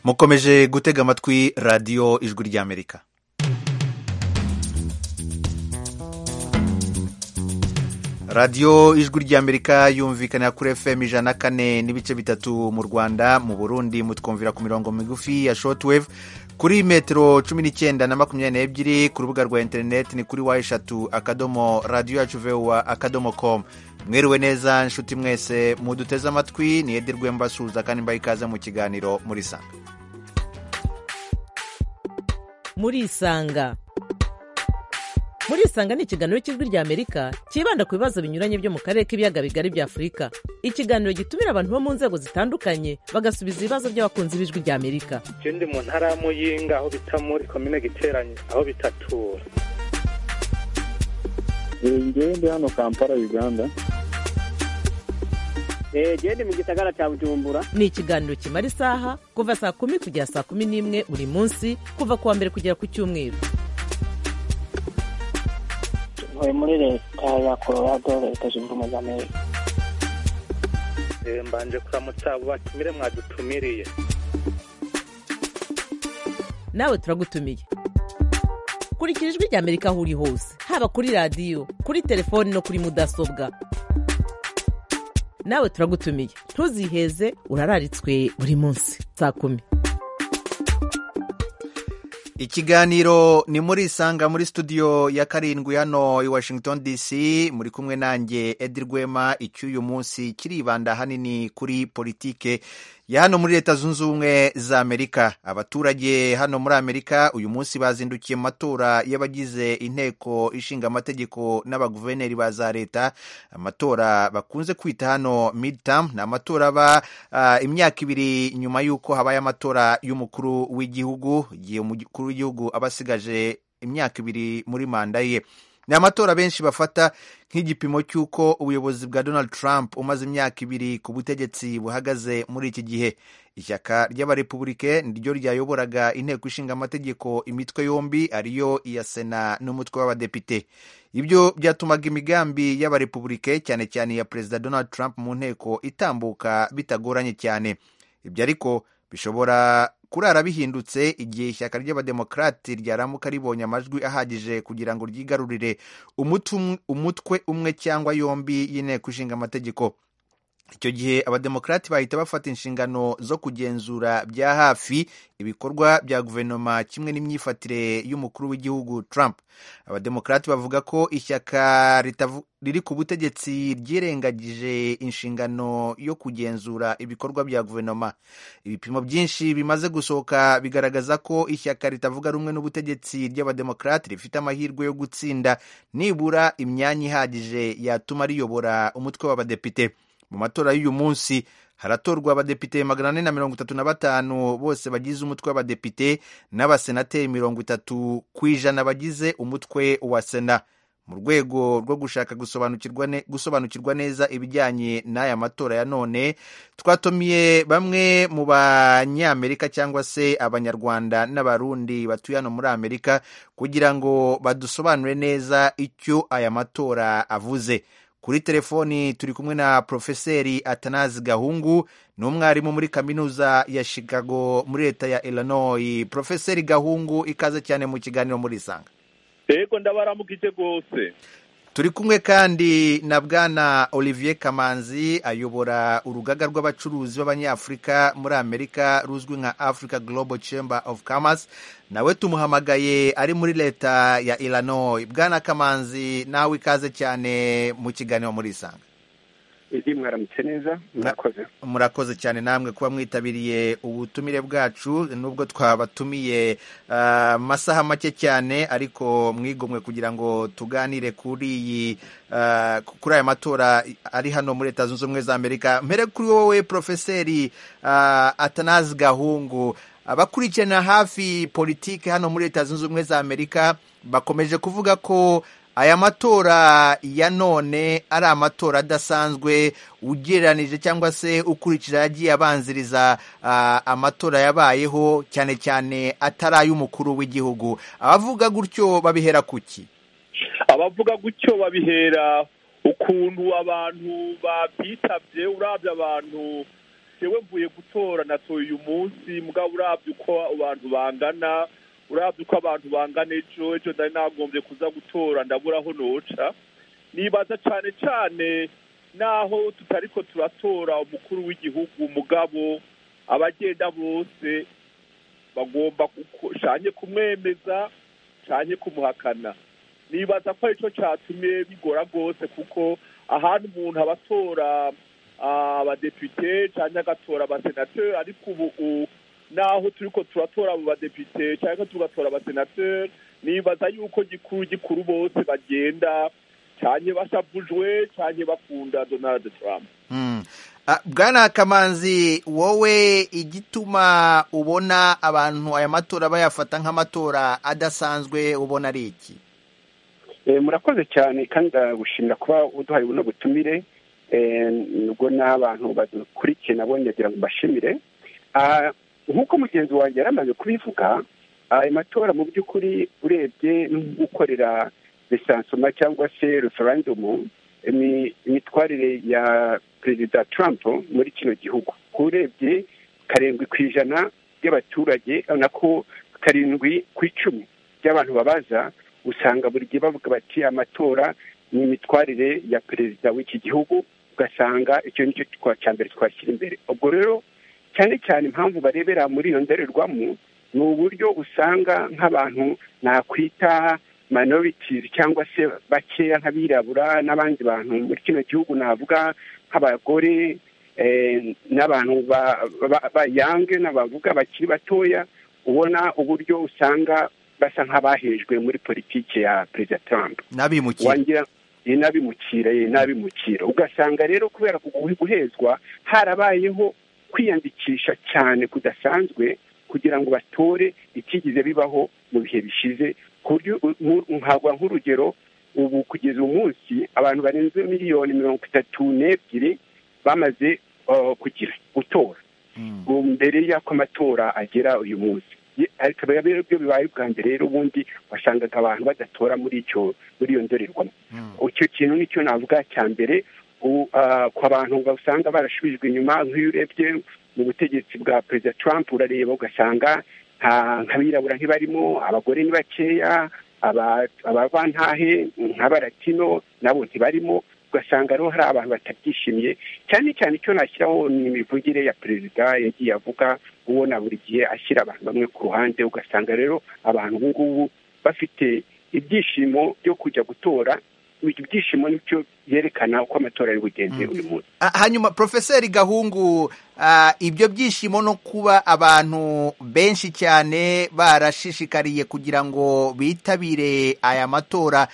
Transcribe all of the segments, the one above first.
mukomeje gutega amatwi radiyo ijwi ry'amerika radiyo ijwi ry'amerika yumvikanira kuri fm ijana na kane n'ibice bitatu mu rwanda mu burundi mutwumvira ku mirongo migufi ya shotwave kuri metero cumi n'icyenda na makumyabiri n'ebyiri ku rubuga rwa interineti ni kuri wa eshatu akadomo radiyo yacu vewa akadomo komu mwiriwe neza nshuti mwese muduteze amatwi ni edi rwembasuhuza kandi mbaye ikaze mu kiganiro muri sanga murisanga murisanga ni ikiganiro cy'ijwi ry'amerika cyibanda ku bibazo binyuranye byo mu karere k'ibiyaga bigari bya afurika ikiganiro gitumira abantu bo mu nzego zitandukanye bagasubiza ibibazo by'abakunzi b'ijwi ry'amerika ikindi mu ntara ya muyinga aho bita muri komine giteranye aho bitatura ngende hano kampala uganda gende mu gisagara cya bujumbura ni ikiganiro kimara isaha kuva saa kumi kugera saa kumi n'imwe buri munsi kuva ku wa mbere kugera ku cyumweru tuvuye muri leta ya colorado leta zunze ubumwe za amerika mbanje kuramutsa batumire mwadutumiriye nawe turagutumiye kurikira ijwi ry'amerika aho uri hose haba kuri radiyo kuri telefoni no kuri mudasobwa nawe turagutumiye ntuziheze urararitswe buri munsi saa kumi ikiganiro ni muri isanga muri studio ya karindwi hano i washington dc muri kumwe nanjye edi rwema icy'uyu munsi kiribanda hanini kuri politike ya hano muri leta zunze ubumwe za amerika abaturage hano muri amerika uyu munsi bazindukiye mu matora y'abagize inteko ishinga amategeko n'abaguverineri ba za leta amatora bakunze kwita hano midterm ni amatora aba uh, imyaka ibiri nyuma y'uko habaye amatora y'umukuru w'igihugu igihe umukuru w'igihugu aba asigaje imyaka ibiri muri manda ye ni amatora benshi bafata nk'igipimo cy'uko ubuyobozi bwa donald trump umaze imyaka ibiri ku butegetsi buhagaze muri iki gihe ishyaka ry'abarepubulike niryo ryayoboraga inteko ishinga amategeko imitwe yombi ariyo iya sena n'umutwe w'abadepite ibyo byatumaga imigambi y'abarepubulike cyane cyane iya perezida donald trump mu nteko itambuka bitagoranye cyane ibyo ariko bishobora kurara bihindutse igihe ishyaka ry'abademokarate ryaramuka ribonye amajwi ahagije kugira ngo ryigarurire umutwe umwe cyangwa yombi y'inteko ishinga amategeko icyo gihe abademokarati bahita bafata inshingano zo kugenzura bya hafi ibikorwa bya guverinoma kimwe n'imyifatire y'umukuru w'igihugu trump abademokarati bavuga ko ishyaka riri ku butegetsi ryirengagije inshingano yo kugenzura ibikorwa bya guverinoma ibipimo byinshi bimaze gusohoka bigaragaza ko ishyaka ritavuga rumwe n'ubutegetsi ry'abademokarati rifite amahirwe yo gutsinda nibura imyanya ihagije yatuma riyobora umutwe w'abadepite mu matora y'uyu munsi haratorwa abadepite magana ane na mirongo itatu na batanu bose bagize umutwe w'abadepite n'abasenateri mirongo itatu ku ijana bagize umutwe wa sena mu rwego rwo gushaka gusobanukirwa, ne, gusobanukirwa neza ibijyanye n'aya matora ya none twatumiye bamwe mu banyamerika cyangwa se abanyarwanda n'abarundi batuye hano muri amerika kugira ngo badusobanure neza icyo aya matora avuze kuri telefoni turi kumwe na porofeseri atanazi gahungu ni umwarimu muri kaminuza ya chicago muri leta ya illinois porofeseri gahungu ikaze cyane mu kiganiro muri isanga yego ndabaramukije rwose turi kumwe kandi na bwana olivier kamanzi ayobora urugaga rw'abacuruzi b'abanyafurika muri amerika ruzwi nka africa global chamber of commerce nawe tumuhamagaye ari muri leta ya illinois bwana kamanzi nawe ikaze cyane mu kiganiro muri isanga mwaramutse neza murakoze murakoze cyane namwe kuba mwitabiriye ubutumire bwacu nubwo twabatumiye amasaha make cyane ariko mwigomwe kugira ngo tuganire kuri iyi kuri aya matora ari hano muri leta zunze ubumwe za amerika mbere kuri wowe porofeseri atanazi gahungu abakurikirana hafi politiki hano muri leta zunze ubumwe za amerika bakomeje kuvuga ko aya matora ya none ari amatora adasanzwe ugereranije cyangwa se ukurikije yagiye abanziriza amatora yabayeho cyane cyane atari ay'umukuru w'igihugu abavuga gutyo babihera kuki abavuga gutyo babihera ukuntu abantu babyitabye urabye abantu jewe mvuye gutora natoye uyu munsi mugabo urabye uko abantu bangana urabye uko abantu bangana ejo ejo nari nagombye kuza gutora ndabura aho noca nibaza cane cane naho tutariko turatora umukuru w'igihugu umugabo abagenda bose bagomba guko- canke kumwemeza canke kumuhakana nibaza ko aricyo cyatumye bigora rwose kuko ahantu umuntu aba atora ah, abadepite cyangwa agatora abasenateri ariko ubu u- naho turi ko turatora abo badepite cyangwa tugatora abasenateri nibaza yuko gikuru gikuru bose bagenda cyane bashavujwe cyane bakunda donald trump Mm. Ah, bwana kamanzi wowe igituma ubona abantu aya matora bayafata nk'amatora adasanzwe ubona ari iki Eh, murakoze cyane kandi ndagushimira kuba uduhaye buno butumire Eh, nubwo n'abantu badukurikiye nabo nyagira ngo mbashimire Ah, nk'uko mugenzi wanjye yari amaze kubivuga ayo matora mu by'ukuri urebye nk'ukorera resansoma cyangwa se referendumu imi- imitwarire ya perezida trump muri kino gihugu urebye karindwi ku ijana by'abaturage urabona ko karindwi ku icumi by'abantu babaza usanga buri gihe bavuga bati amatora ni imitwarire ya perezida w'iki gihugu ugasanga icyo ni cyo twa- cya mbere twashyira imbere ubwo rero cyane cyane impamvu barebera muri iyo ndorerwamo ni uburyo usanga nk'abantu nakwita minorities cyangwa se bakeya nk'abirabura n'abandi bantu muri kino gihugu navuga nk'abagore eh, n'abantu ba- ba- bayange n'abavuga bakiri batoya ubona uburyo usanga basa nk'abahejwe muri politiki ya perezida trump n'abimukira wangira ni n'abimukira ye n'abimukira ugasanga rero kubera ku- guhezwa harabayeho kwiyandikisha cyane kudasanzwe kugira ngo batore ikigize bibaho mu bihe bishize ku buryo nku- nkagwa nk'urugero ubu kugeza uyu munsi abantu barenze miliyoni mirongo itatu n'ebyiri bamaze uh, kugira gutora Mm. ubu mbere y'uko amatora agera uyu munsi Ye- ariko rero ibyo bibaye bwa mbere rero ubundi wasangaga abantu badatora muri icyo muri iyo ndorerwamo Mm. icyo kintu nicyo navuga cya mbere u- ah, ku bantu usanga barasubijwe inyuma nk'iyo urebye mu butegetsi bwa perezida trump urareba ugasanga nta- nk'abirabura ntibarimo abagore ni bakeya aba- abavantahe nk'abaratino nabo ntibarimo ugasanga rero hari abantu batabyishimiye cyane cyane icyo nashyiraho ni imivugire ya perezida yagiye avuga ubona buri gihe ashyira abantu bamwe ku ruhande ugasanga rero abantu ubu ngubu bafite ibyishimo byo kujya gutora ibyo byishimo nicyo byerekana uko amatora ari bugenze Mm. uyu munsi Ah, hanyuma profeseri gahungu ah, ibyo byishimo no kuba abantu benshi cyane barashishikariye kugira ngo bitabire aya matora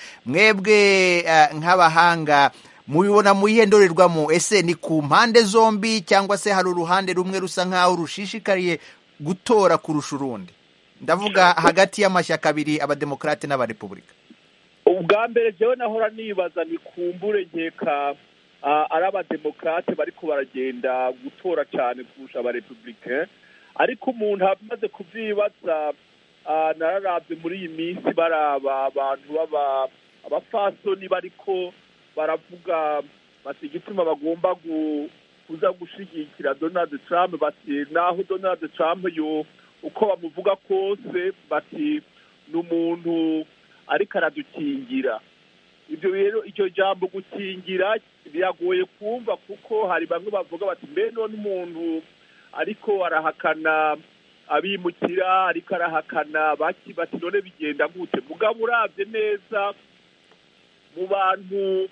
mwebwe ah, nk'abahanga mubibona mu iyihe ndorerwamo ese ni ku mpande zombi cyangwa se hari uruhande rumwe rusa nk'aho rushishikariye gutora kurusha urundi ndavuga hagati y'amashyaka abiri abademokarate n'abarepubulika ubwa mbere jewe nahora nibaza ni kumbure nkeka ah, ari abademokarate bariko baragenda gutora cyane kurusha abarepublicain ariko umuntu amaze kuvyibaza ah, nararabye muri iyi minsi baraba abantu baba abafasoni bariko baravuga bati igituma bagomba gu- kuza gushigikira donald trump bati naho donald trump yo uko bamuvuga kose bati ni umuntu ariko aradukingira ibyo rero iryo jambo gukingira biragoye kumva kuko hari bamwe bavuga bati mbe none umuntu ariko arahakana abimukira ariko arahakana baki bati none bigenda gute mugabo urabye neza mu bantu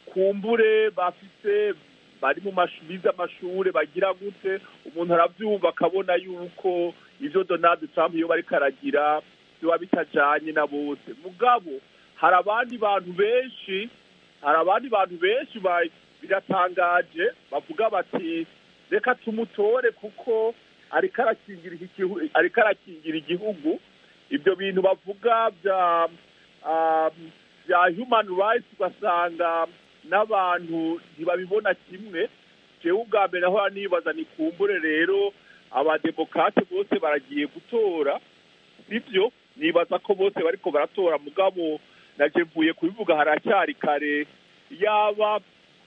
kumbure bafise bari mu mashu- bize amashuri bagira gute umuntu arabyumva akabona yuko ibyo donald trump iyo bariko aragira biba bitajanye na bose mugabo hari abandi bantu benshi hari abandi bantu benshi ba- biratangaje bavuga bati reka tumutore kuko ariko arakingira iki gihu- ariko arakingira igihugu ibyo bintu bavuga bya um, bya human rights ugasanga n'abantu ntibabibona kimwe jewe ubwa mbere nahora nibaza ni kumbure rero abademokrate bose baragiye gutora sibyo nibaza ko bose bariko baratora mugabo naje mvuye kubivuga haracyari kare yaba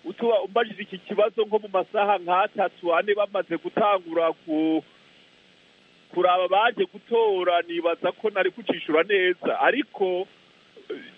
utuba umbajije iki kibazo nko mu masaha nk'atatu ane bamaze gutangura ku kuraba baje gutora nibaza ko nari kucishura neza ariko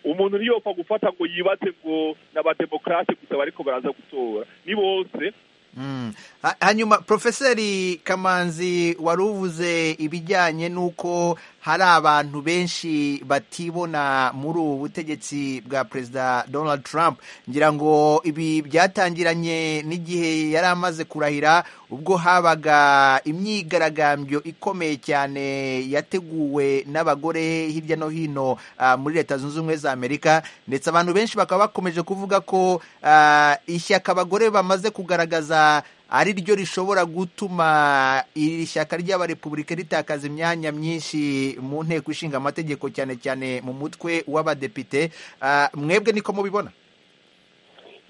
umuntu ntiyopfa gufata ngo yibaze ngo ni abademokarate gusa bariko baraza gutora ni bose Mm. Ha- hanyuma profeseri kamanzi wari uvuze ibijyanye n'uko hari abantu benshi batibona muri ubu butegetsi bwa perezida donald trump ngira ngo ibi byatangiranye n'igihe yari amaze kurahira ubwo habaga imyigaragambyo ikomeye cyane yateguwe n'abagore hirya no hino ah, muri leta zunze ubumwe za amerika ndetse abantu benshi bakaba bakomeje kuvuga ko ah, ishyaka abagore bamaze kugaragaza ari ryo rishobora gutuma iri shyaka ry'abarepubulika ritakaza imyanya myinshi mu nteko ishinga amategeko cyane cyane mu mutwe w'abadepite Ah, mwebwe niko mubibona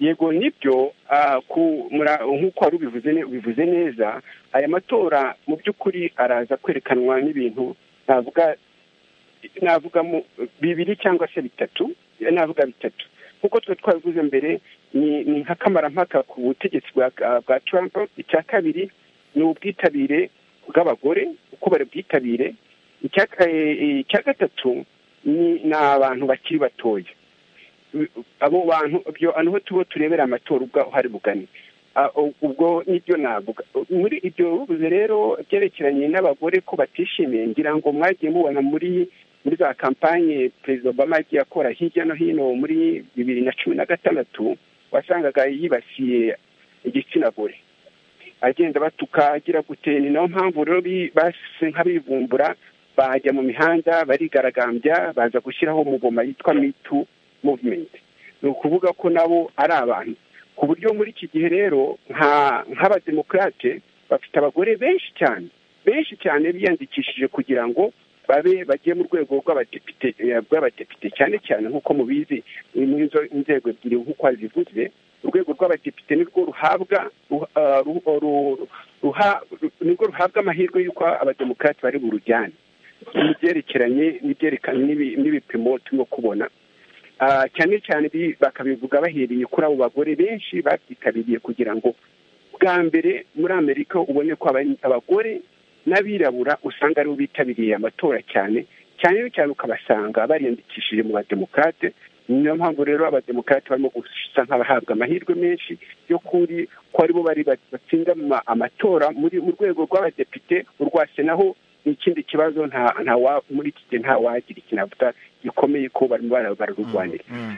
yego nibyo ah, ku- mura- nk'uko wari ubivuze ne- ubivuze neza aya matora mu by'ukuri araza kwerekanwa n'ibintu navuga navuga mu- bibiri cyangwa se bitatu navuga bitatu nk'uko twe twabivuze mbere ni ni nk'akamarampaka ku butegetsi bwa bwa Trump icya kabiri ni ubwitabire bw'abagore uko bari bwitabire icya eh, icya gatatu ni ni abantu bakiri batoya abo bantu ibyo niho tuba turebera amatora ubwaho hari bugane Ah, u- ubwo nibyo navuga muri ibyo ubuze rero byerekeranye n'abagore ko batishimiye ngira ngo mwagiye mubona muri muri za kampanye perezida obama yagiye akora hirya no hino muri bibiri na cumi na gatandatu wasangaga yibasiye igitsina gore agenda batuka agira gute ni nayo mpamvu rero bi- base nk'abivumbura bajya mu mihanda barigaragambya baza gushyiraho umugoma yitwa mitu muvumenti ni ukuvuga ko nabo ari abantu ku buryo muri iki gihe rero nka nk'abademokarate bafite abagore benshi cyane benshi cyane biyandikishije kugira ngo babe bagiye mu rwego rw'abadepite eh, bw'abadepite cyane cyane nk'uko mubizi ni muri izo nzego ebyiri nk'uko wazivuze urwego rw'abadepite nirwo ruhabwa ruha- ah, ru- ru- ruha- ru- nirwo ruhabwa amahirwe y'uko abademokarate bari burujyane n'ibyerekeranye n'ibyerekana n'ibi- n'ibipimo turimo kubona Ah, cyane cyane ibi bakabivuga bahereye kuri abo bagore benshi babyitabiriye kugira ngo bwa mbere muri amerika ubone ko aba- abagore n'abirabura usanga aribo bitabiriye amatora cyane cyane cyane ukabasanga bariyandikishije mu bademokarate niyo mpamvu rero abademokarate barimo gusa nk'abahabwa amahirwe menshi yo kuri ko aribo bari ba- batsinda ama- amatora muri mu rwego rw'abadepite urwa senaho ni ikindi kibazo nta nta wa- muri iki gihe nta wagira ikinavuga gikomeye ko barimo bara- bararurwanira Mm.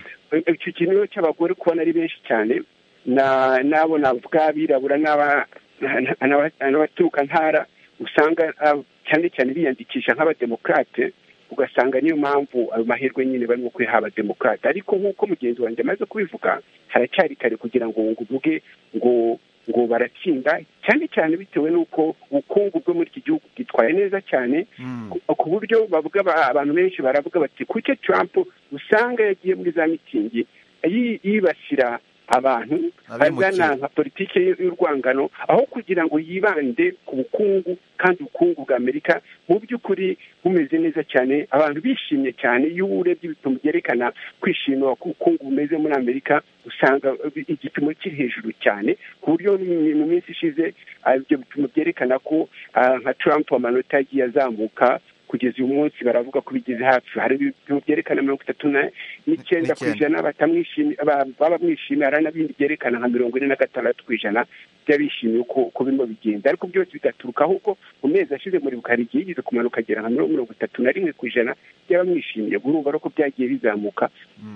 icyo kintu rero cy'abagore kubona ari benshi cyane na- n'abo navuga abirabura n'aba- na- na- n'abaturuka ntara usanga ah, cyane cyane biyandikisha nk'abademokarate ugasanga niyo mpamvu ayo mahirwe nyine barimo kwiha abademokarate ariko nk'uko mugenzi wanjye amaze kubivuga haracyari kare kugira ngo ngo uvuge ngo ngo baratsinda cyane cyane bitewe n'uko ubukungu bwo muri iki gihugu bwitwaye neza cyane Mm. ku- ku buryo bavuga ba- abantu benshi baravuga bati kuki Trump usanga yagiye muri za mitingi yi- yibasira abantu Abimukira. azana nka politiki y- y'urwangano aho kugira ngo yibande ku bukungu kandi ubukungu bwa amerika mu by'ukuri bumeze neza cyane abantu bishimye cyane iyo urebye ibipimo byerekana kwishima ko ubukungu bumeze muri amerika usanga eh, igipimo kiri hejuru cyane ku buryo mu minsi ishize ah, ibyo bipimo byerekana ko ah, nka Trump amanota yagiye azamuka kugeza uyu munsi baravuga ko bigeze hafi hari ibipimo byerekana mirongo itatu na- n'icyenda ku N'icyenda. ijana batamwishimi- ba- baba bamwishimiye hari n'ibindi byerekana nka mirongo ine na gatandatu ku ijana by'abishimiye uko uko birimo bigenda ariko byose bigaturuka ahubwo mu mezi ashize muri bukari igihe yigeze kumanuka agera nka mirongo mirongo itatu na rimwe ku ijana by'abamwishimiye urumva rero ko byagiye bizamuka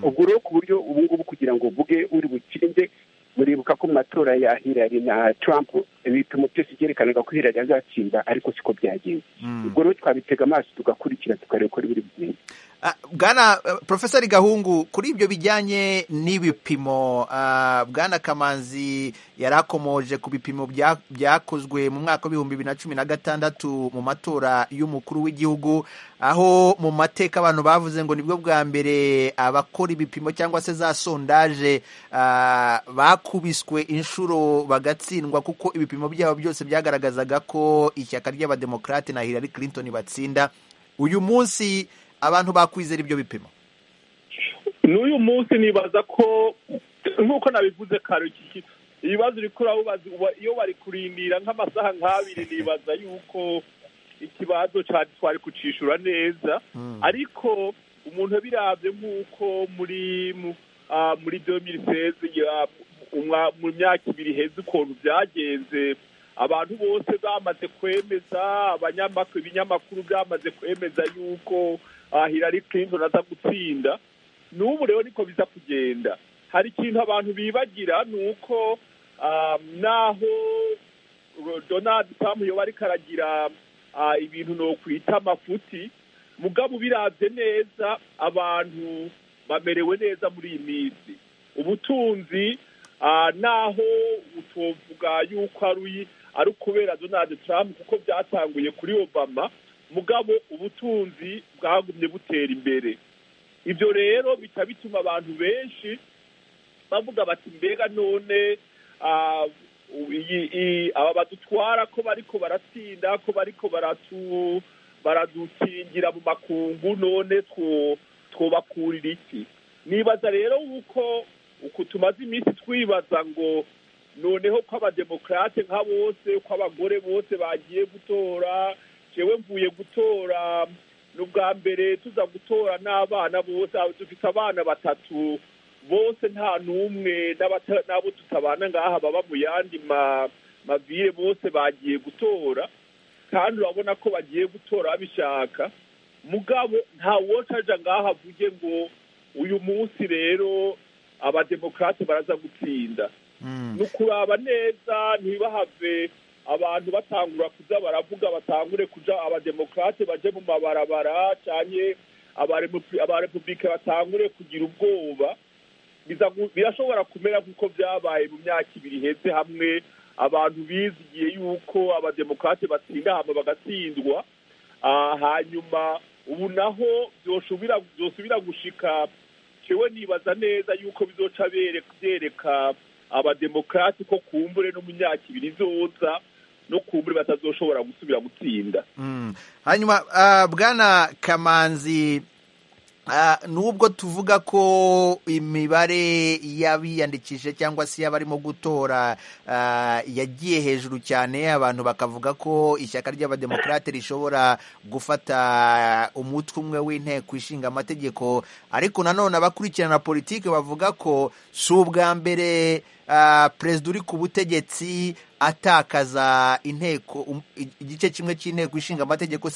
ubwo rero ku buryo ubu ngubu kugira ngo uvuge uri butsinde muribuka ko mu matora ya Hillary na Trump ibipimo byose byerekanaga ko Hillary azatsinda ariko siko byagenze Mm. ubwo rero twabitega amaso tugakurikira tukareba uko biri bugende Ah, bwana eh, profeseri gahungu kuri ibyo bijyanye n'ibipimo ah, bwana kamanzi yari akomoje ku bipimo bya- byakozwe mu mwaka w'ibihumbi bibiri na cumi na gatandatu mu matora y'umukuru w'igihugu aho mu mateka abantu bavuze ngo nibwo bwa mbere abakora ibipimo cyangwa se za sondaje ah, bakubiswe inshuro bagatsindwa kuko ibipimo byabo byose byagaragazaga ko ishyaka ry'abademokarate na Hillary Clinton batsinda uyu munsi abantu bakwizera ibyo bipimo n'uyu munsi nibaza ko nk'uko nabivuze kare iki ibibazo uri urabubaza iyo bari kurindira nk'amasaha nk'abiri nibaza yuko ikibazo cyari twari kucishura neza ariko umuntu birabye nk'uko muri muri dominiseze mu myaka ibiri heza ukuntu byagenze abantu bose bamaze kwemeza ibinyamakuru byamaze kwemeza yuko Hillary Clinton aza gutsinda n'ubu rero niko biza kugenda hari ikintu abantu bibagira ni uko naho donald trump yoba ariko aragira ibintu ni ukwita amafuti mugabo ubirabye neza abantu bamerewe neza muri iyi minsi ubutunzi naho utovuga yuko ari ukubera donald trump kuko byatanguye kuri obama mugabo ubutunzi bwagumye butera imbere ibyo rero bikaba bituma abantu benshi bavuga bati mbega none aba badutwara ko bariko baratsinda ko bariko baradukingira mu makungu none twobakurira iki nibaza rero uko uku tumaze iminsi twibaza ngo noneho ko abademokarate nka bose ko abagore bose bagiye gutora jewe mvuye gutora ni ubwa mbere tuza gutora n'abana bose dufite abana batatu bose nta n'umwe n'abo tutabana ngaha baba mu yandi mavire bose bagiye gutora kandi urabona ko bagiye gutora babishaka mugabo nta wotaja ngaha avuge ngo uyu munsi rero abademokarate baraza gutsinda ni ukuraba neza ntibahave abantu batangura kuza baravuga batangure kuja abademokarate baje mu mabarabara cyane abarepubulike batangure kugira ubwoba birashobora kumera nk'uko byabaye mu myaka ibiri heze hamwe abantu bizigiye yuko abademokarate batsinda hano bagatsindwa hanyuma ubu naho byosubira gushika cewe nibaza neza yuko bizoca byereka abademokarate ko kumbure no mu myaka ibiri izoza no kumbure batazoshobora gusubira gutsinda hanyuma bwana kamanzi nubwo tuvuga ko imibare y'abiyandikije cyangwa se y'abarimo gutora yagiye hejuru cyane abantu bakavuga ko ishyaka ry'abademokarate rishobora gufata umutwe umwe w'inteko ishinga amategeko ariko nanone abakurikirana politiki bavuga ko si ubwa mbere perezida uri ku butegetsi atakaza inteko igice kimwe cy'inteko ishinga amategeko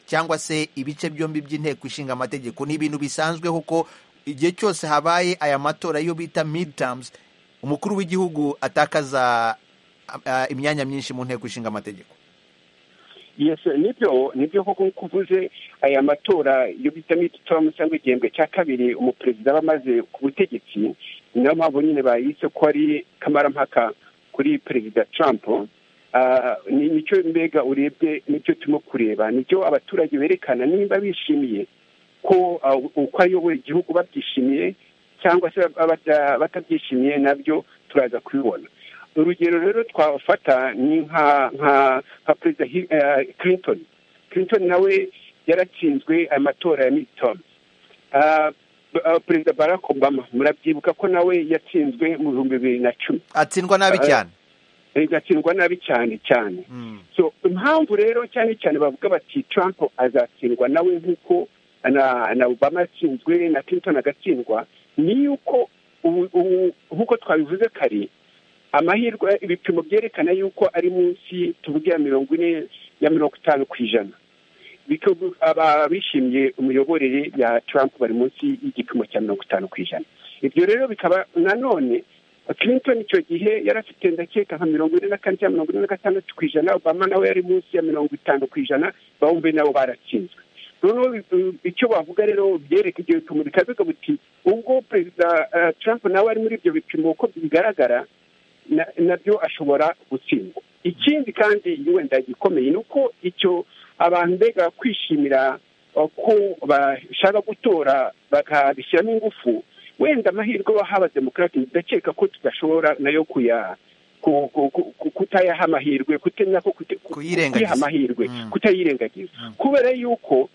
cyangwa se ibice byombi by'inteko ishinga amategeko ni ibintu bisanzwe kuko igihe cyose habaye aya matora yo bita midterms umukuru w'igihugu atakaza imyanya myinshi mu nteko ishinga amategeko nibyo nibyo koko nk'uko uvuze aya matora yo bita midterms cyangwa igihembwe cya kabiri umuperezida aba amaze ku butegetsi niyo mpamvu nyine bayise ko ari kamarampaka kuri perezida trump nicyo mbega urebye nicyo turimo kureba nicyo abaturage berekana niba bishimiye ko uko ayoboye igihugu babyishimiye cyangwa se batabyishimiye nabyo turaza kubibona urugero rero twafata ni nka perezida clinton clinton nawe yaratsinzwe amatora ya midterm perezida barack obama murabyibuka ko nawe yatsinzwe mu bihumbi bibiri na cumi atsindwa nabi cyane igatsindwa nabi cyane cyane so impamvu rero cyane cyane bavuga bati trump azatsindwa nawe nk'uko na obama yatsinzwe na clinton agatsindwa ni yuko nk'uko twabivuze kare amahirwe ibipimo byerekana yuko ari munsi tuvuge ya mirongo ine ya mirongo itanu ku ijana abishimiye umuyoborere ya trump bari munsi y'igipimo cya mirongo itanu ku ijana ibyo rero bikaba nanone clinton icyo gihe yari afite ndakeka nka mirongo ine na kane cyangwa mirongo ine na gatandatu ku ijana obama nawe yari munsi ya mirongo itanu ku ijana bawumve nabo baratsinzwe noneho icyo bavuga rero byereka ibyo bipimo bikaba bivuga biti ubwo perezida trump nawe ari muri ibyo bipimo uko bigaragara nabyo ashobora gutsindwa ikindi kandi wenda gikomeye ni uko icyo abantu mbega kwishimira ko bashaka gutora bakabishyiramo ingufu wenda amahirwe wahawe demokarate ndakeka ko tudashobora nayo kuya kutayaha amahirwe kutemya ko kuyiha amahirwe kutayirengagiza kubera yuko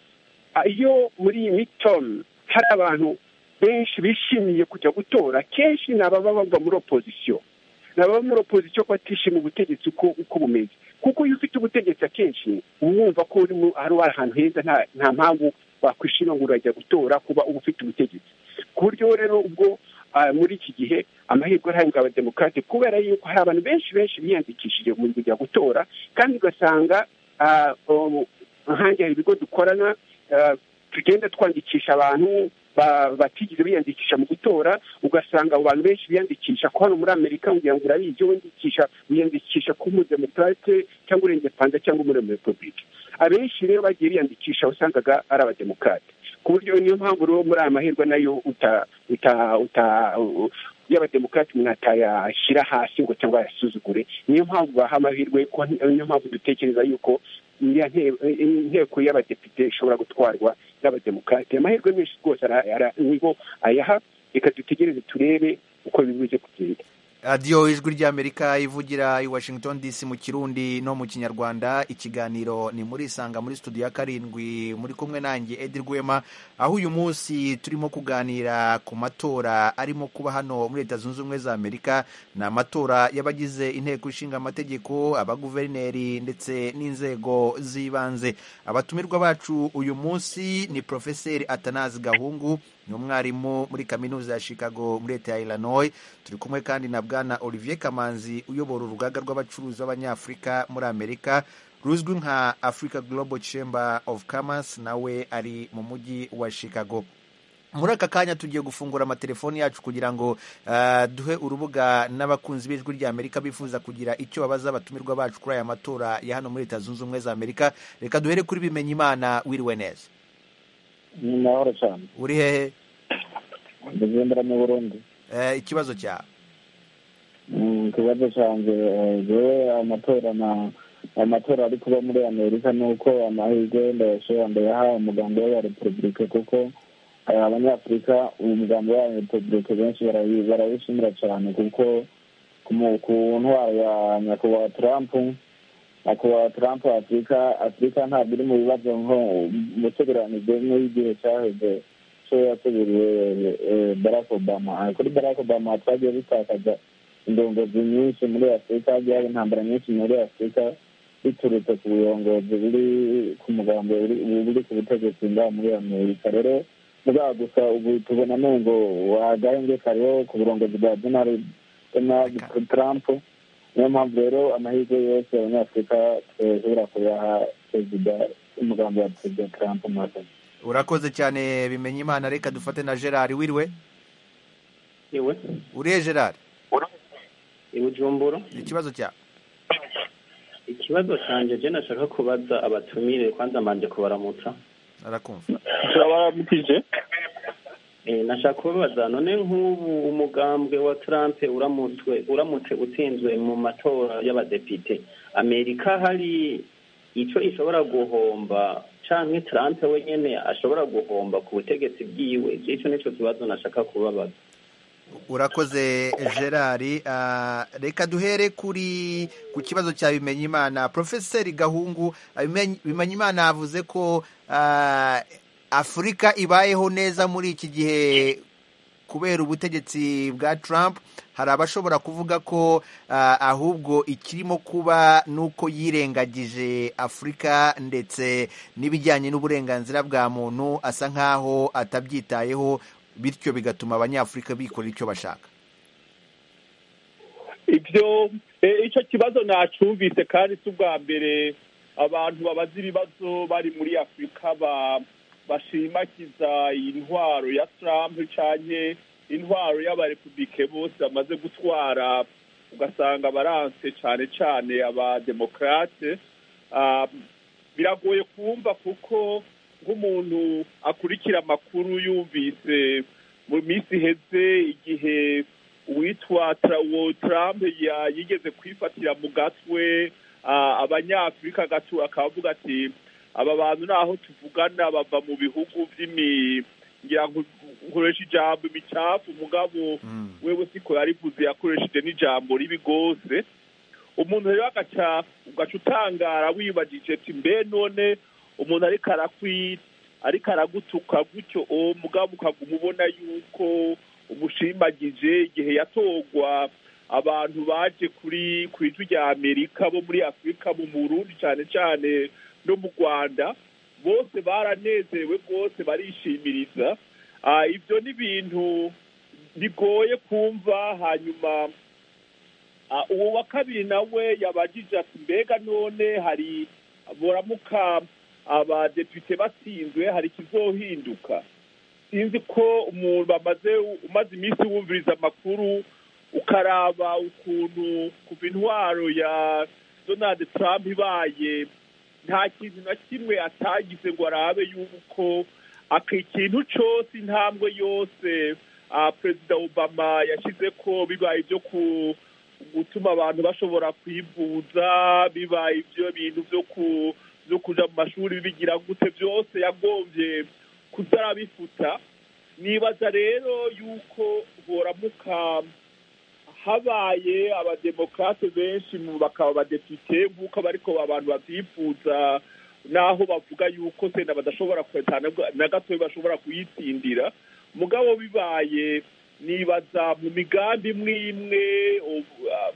iyo muri iyi mitomu hari abantu benshi bishimiye kujya gutora kenshi ni ababa bava muri opozisiyo ni ababa muri opozisiyo ko batishimiye ubutegetsi uko uko bumeze kuko iyo ufite ubutegetsi akenshi uba wumva ko uri ari ahantu heza nta nta mpamvu wakwishima ngo urajya gutora kuba uba ufite ubutegetsi ku buryo rero ubwo muri iki gihe amahirwe arahabwa abademokarate kubera yuko hari abantu benshi benshi biyandikishije mu kujya gutora kandi ugasanga nkange hari ibigo dukorana tugenda twandikisha abantu batigeze biyandikisha mu gutora ugasanga abo bantu benshi biyandikisha ko hano muri amerika kugira ngo urabizi wiyandikisha wiyandikisha ko umudemokarate cyangwa urengepanza cyangwa umuremerepubulike abenshi rero bagiye biyandikisha wasangaga ari abademokarate ku buryo niyo mpamvu rero muri aya mahirwe nayo y'abademokarate umuntu atayashyira hasi ngo cyangwa ayasuzugure niyo mpamvu baha amahirwe niyo mpamvu dutekereza yuko inteko y'abadepite ishobora gutwarwa n'abademokarate amahirwe menshi rwose nibo ayaha reka dutegereze turebe uko bibuze kugenda radiyo ijwi ry'amerika ivugira i washington dc mu kirundi no mu kinyarwanda ikiganiro ni muri isanga muri studio ya karindwi muri kumwe nanjye edi rwema aho uyu munsi turimo kuganira ku matora arimo kuba hano muri leta zunze ubumwe za amerika ni amatora y'abagize inteko ishinga amategeko abaguverineri ndetse n'inzego z'ibanze abatumirwa bacu uyu munsi ni porofeseri atanazi gahungu ni umwarimu muri kaminuza ya chicago muri leta ya illinois turi kumwe kandi na bwana olivier kamanzi uyobora urugaga rw'abacuruzi b'abanyafurika muri amerika ruzwi nka africa global chamber of commerce nawe ari mu mujyi wa chicago muri aka kanya tugiye gufungura amatelefoni yacu kugira ngo duhe urubuga n'abakunzi b'ijwi rya amerika bifuza kugira icyo babaza abatumirwa bacu kuri aya matora ya hano muri leta zunze ubumwe za amerika reka duhere kuri bimenya imana wiriwe neza ni mahoro cyane uri hehe ndagendera mu burundi ikibazo cyawe ikibazo cyanjye yewe amatora na amatora ari kuba muri amerika ni uko amahirwe ndayashobora ndayaha umugambi we wa repubulika kuko abanyafurika umugambi wa repubulika benshi barawishimira cyane kuko ku ntwaro ya nyakubahwa trump nyakubahwa trump afurika afurika ntabwo iri mu bibazo nko mutegeranijwe nk'igihe cyaheze cyo yasubiriye barack obama kuri barack obama twagiye dutakaza indongozi nyinshi muri afurika hagiye hari intambara nyinshi muri afurika biturutse ku burongozi buri ku mugambi buri ku butegetsi ngaha muri amerika rero mugabo gusa ubu tubona ngo wagahenge kariho ku burongozi bwa donald trump niyo mpamvu rero amahirwe yose abanyafurika tweshobora kuyaha perezida umugambi wa perezida trump maze urakoze cyane bimenya imana reka dufate na gerard wiriwe iwe uriye gerard ibujumbura ikibazo cyawe ikibazo cyanjye je nashaka kubaza abatumire kwanza manje kubaramutsa arakumva turabaramukije Eh, nashaka kubabaza none nk'ubu umugambwe wa Trump uramutswe uramutse utsinzwe mu matora y'abadepite Amerika hari ico ishobora guhomba canke Trump wenyene ashobora guhomba ku butegetsi bwiwe ico nico kibazo nashaka kubabaza urakoze gerard reka duhere kuri ku kibazo cya bimenyimana porofeseri gahungu bimenyimana yavuze ko afurika ibayeho neza muri iki gihe kubera ubutegetsi bwa Trump hari abashobora kuvuga ko ahubwo ikirimo kuba ni uko yirengagije afurika ndetse n'ibijyanye n'uburenganzira bwa muntu asa nk'aho atabyitayeho bityo bigatuma abanyafurika bikora icyo bashaka ibyo icyo kibazo ntacyumvise kandi si ubwa mbere abantu babaza ibibazo bari muri afurika bashimagiza intwaro ya Trump cyane intwaro y'abarepubulike bose bamaze gutwara ugasanga baranse cyane cyane abademokarate biragoye kumva kuko nk'umuntu akurikira amakuru yumvise mu minsi iheze igihe uwitwa Trump yigeze kwifatira mu gatwe abanyafurika akavuga ati aba bantu naho tuvugana bava mu bihugu ngira ngo nkoresha ijambo imicafu umugabo wewe siko yarivuze yakoresheje n'ijambo ribi rwose umuntu rero agaca ugaca utangara wibagije ati mbe none umuntu ariko ariko aragutuka gutyo uwo mugabo ukaguma ubona yuko umushimagije igihe yatorwa abantu baje kuri ku ijwi rya amerika bo muri afurika mu burundi cyane cyane no mu rwanda bose baranezerewe rwose barishimiriza Ah, ibyo ni ibintu bigoye kumva hanyuma Ah, uwo wa kabiri nawe yabagije ati mbega none hari buramuka abadepite batsinzwe hari ikizohinduka sinzi ko umuntu bamaze umaze iminsi wumviriza amakuru ukaraba ukuntu kuva intwaro ya donald trump ibaye nta kintu na kimwe atagize ngo arabe yuko aka ikintu cyose intambwe yose ah, perezida obama yashyize ko bibaye ibyo ku gutuma abantu bashobora kwivuza bibaye ibyo bintu byo ku byo kuja mu mashuri bigira gute byose yagombye kutarabifuta nibaza rero yuko boramuka habaye abademokarate benshi mu bakaba abadepite nk'uko bariko abantu bavyifuza naho bavuga yuko sena badashobora kweta na- na gatoya bashobora kuyitsindira mugabo bibaye nibaza mu migambi imwe imwe ubu- ah,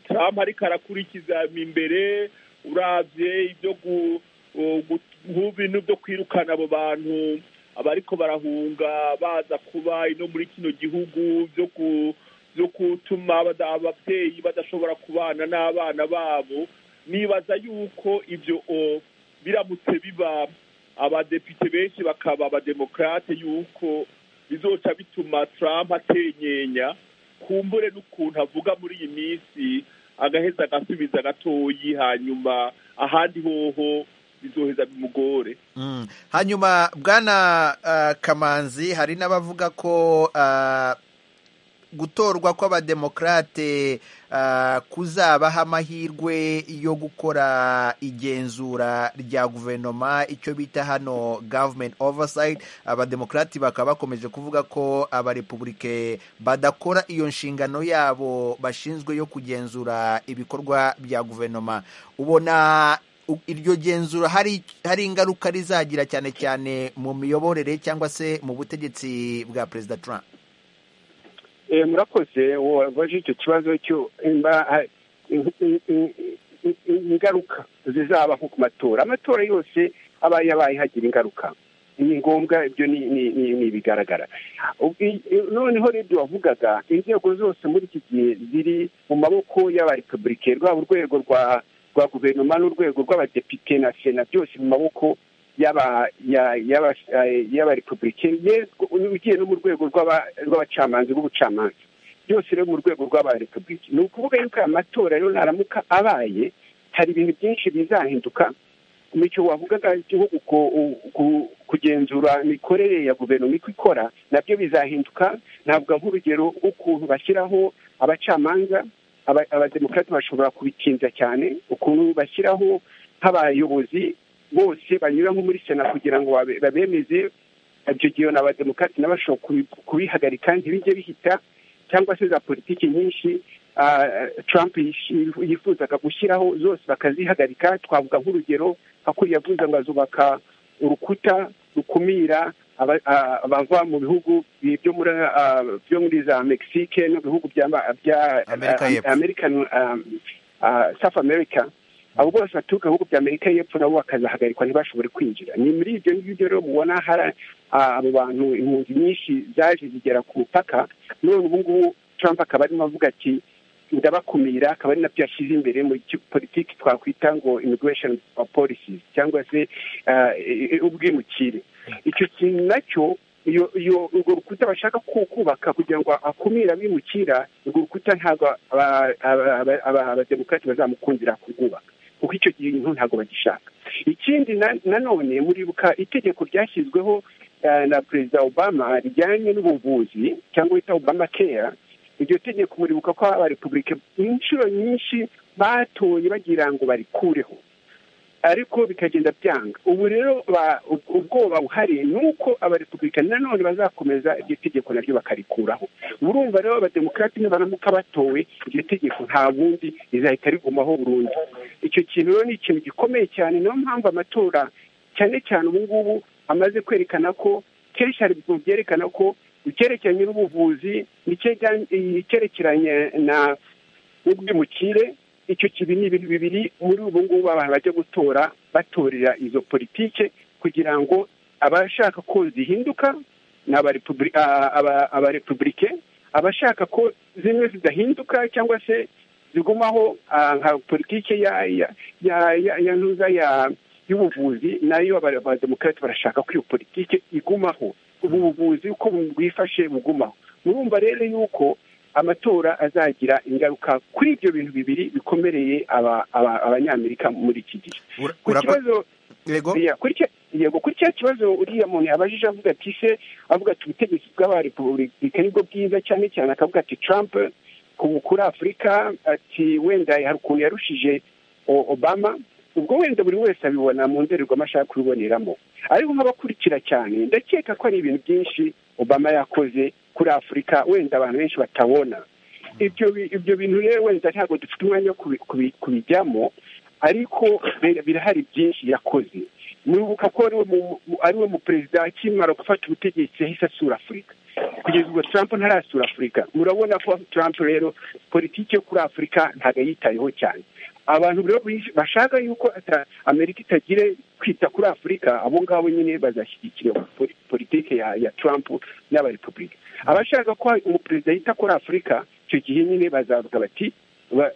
Trump ariko arakurikiza imbere urabye ibyo gu- u- gu- nk'ibintu byo kwirukana abo bantu abariko barahunga baza kuba ino muri kino gihugu byo ku byo gutuma abada- ababyeyi badashobora kubana n'abana babo nibaza yuko ibyo o, biramutse biba abadepite benshi bakaba abademokrate yuko bizoca bituma Trump atenyenya kumbure n'ukuntu avuga muri iyi minsi agaheza agasubiza gatoyi hanyuma ahandi hoho bizoheza bimugore Mm. hanyuma bwana ah, kamanzi hari n'abavuga ko ah, gutorwa kw'abademokarate ah, kuzabaha amahirwe yo gukora igenzura rya guverinoma icyo bita hano government oversight abademokarati bakaba bakomeje kuvuga ko abarepubulike badakora iyo nshingano yabo bashinzwe yo kugenzura ibikorwa bya guverinoma ubona u- iryo genzura hari hari ingaruka rizagira cyane cyane mu miyoborere cyangwa se mu butegetsi bwa perezida Trump Eh, murakoze wabaje icyo kibazo cyo imba ha- in- in- in- in- in- ingaruka zizaba nko ku matora amatora yose abaye yabaye hagira ingaruka ni ngombwa ibyo ni ni- ni- ni ibigaragara Ubu- i- i- noneho rero wavugaga inzego zose muri iki gihe ziri mu maboko y'abarepublike rwaba urwego rwa rwa guverinoma n'urwego rw'abadepite na sena byose mu maboko y'aba ya- y'aba- eh, y'abarepublike yego ugiye no mu rwego rw'aba- rw'abacamanza rw'ubucamanza byose rero mu rwego rw'abarepublike ni ukuvuga yuko aya matora rero naramuka abaye hari ibintu byinshi bizahinduka nicyo wavugaga nko ku- ku- ku- kugenzura imikorere ya guverinoma uko ikora nabyo bizahinduka navuga nk'urugero ukuntu bashyiraho abacamanza aba- abademokarate bashobora kubikinza cyane ukuntu bashyiraho nk'abayobozi bose banyura nko muri sena kugira ngo babe- babemeze ibyo gihe na abademokarate n'abashobora kubi- kubihagarika ntibijye bihita cyangwa se za politiki nyinshi ah, Trump yishi- yifuzaga gushyiraho zose bakazihagarika twavuga nk'urugero nka kuriya yavuze ngo azubaka urukuta rukumira aba- ah, abava mu bihugu bi- byo muri ah, byo muri za Mexique no bihugu bya bya Amerika y'Epfo. ah, American ah, ah, South America abo bose baturuka mu bihugu bya Amerika y'Epfo nabo bakazahagarikwa ntibashobore kwinjira ni muri ibyo ngibyo rero mubona hari ah, abo bantu impunzi nyinshi zaje zigera ku mupaka none ubu ngubu Trump akaba arimo avuga ati ndabakumira akaba ari nabyo yashyize imbere muri ki- politiki twakwita ngo immigration policies cyangwa se ah, i- i- ubwimukire icyo kintu nacyo iyo iyo urwo rukuta bashaka ku- kubaka kugira ngo akumire abimukira urwo rukuta ntabwo aba- aba- aba- aba- abademokarati bazamukundira kurwubaka kuko icyo kintu ntabwo bagishaka ikindi na- nanone muribuka itegeko ryashyizweho eh, na perezida obama rijyanye n'ubuvuzi cyangwa bita obama care iryo tegeko muribuka ko abarepublike inshuro nyinshi batoye bagira ngo barikureho ariko bikagenda byanga ubu rero ba- ub- ubwoba buhari ni uko abarepublikani nanone bazakomeza iryo tegeko naryo bakarikuraho urumva rero abademokarati nibaramuka batowe iryo tegeko nta bundi rizahita rigumaho burundu icyo kintu rero ni ikintu gikomeye cyane niyo mpamvu amatora cyane cyane ubu ngubu amaze kwerekana ko kenshi hari ibintu byerekana ko icyerekeranye n'ubuvuzi icyerekeranye na n'ubwimukire icyo kibi ni ibintu bibiri muri ubu ngubu abantu bajya gutora batorera izo politike kugira ngo abashaka ko zihinduka ni abarepubulike abashaka ko zimwe zidahinduka cyangwa se zigumaho nka politiki ya ntuza y'ubuvuzi nayo abademokarate barashaka ko iyo politiki igumaho ubu buvuzi uko bwifashe bugumaho murumva rero yuko amatora azagira ingaruka kuri ibyo bintu bibiri bikomereye abanyamerika muri iki gihe ku kibazo yego kuri cya kibazo uriya muntu yabajije avuga ati se avuga ati ubutegetsi bw'abarepubulika nibwo bwiza cyane cyane akavuga ati Trump kuri afurika ati wenda hari ukuntu yarushije obama ubwo wenda buri wese abibona mu ndorerwamo ashaka kubiboneramo ariko nk'abakurikira cyane ndakeka ko ari ibintu byinshi obama yakoze kuri afurika wenda abantu benshi batabona ibyo bintu rero wenda ntabwo dufite umwanya wo kubijyamo ariko birahari byinshi yakoze muribuka ko ariwe mu perezida akimara gufata ubutegetsi yahise asura afurika kugeza ubwo Trump ntarasura afurika murabona ko Trump rero politiki yo kuri afurika ntabwo yitayeho cyane abantu bashaka yuko amerika itagire kwita kuri afurika abo ngabo nyine bazashyigikira politiki ya Trump n'abarepubulika abashaka ko umuperezida yita kuri afurika icyo gihe nyine bazavuga bati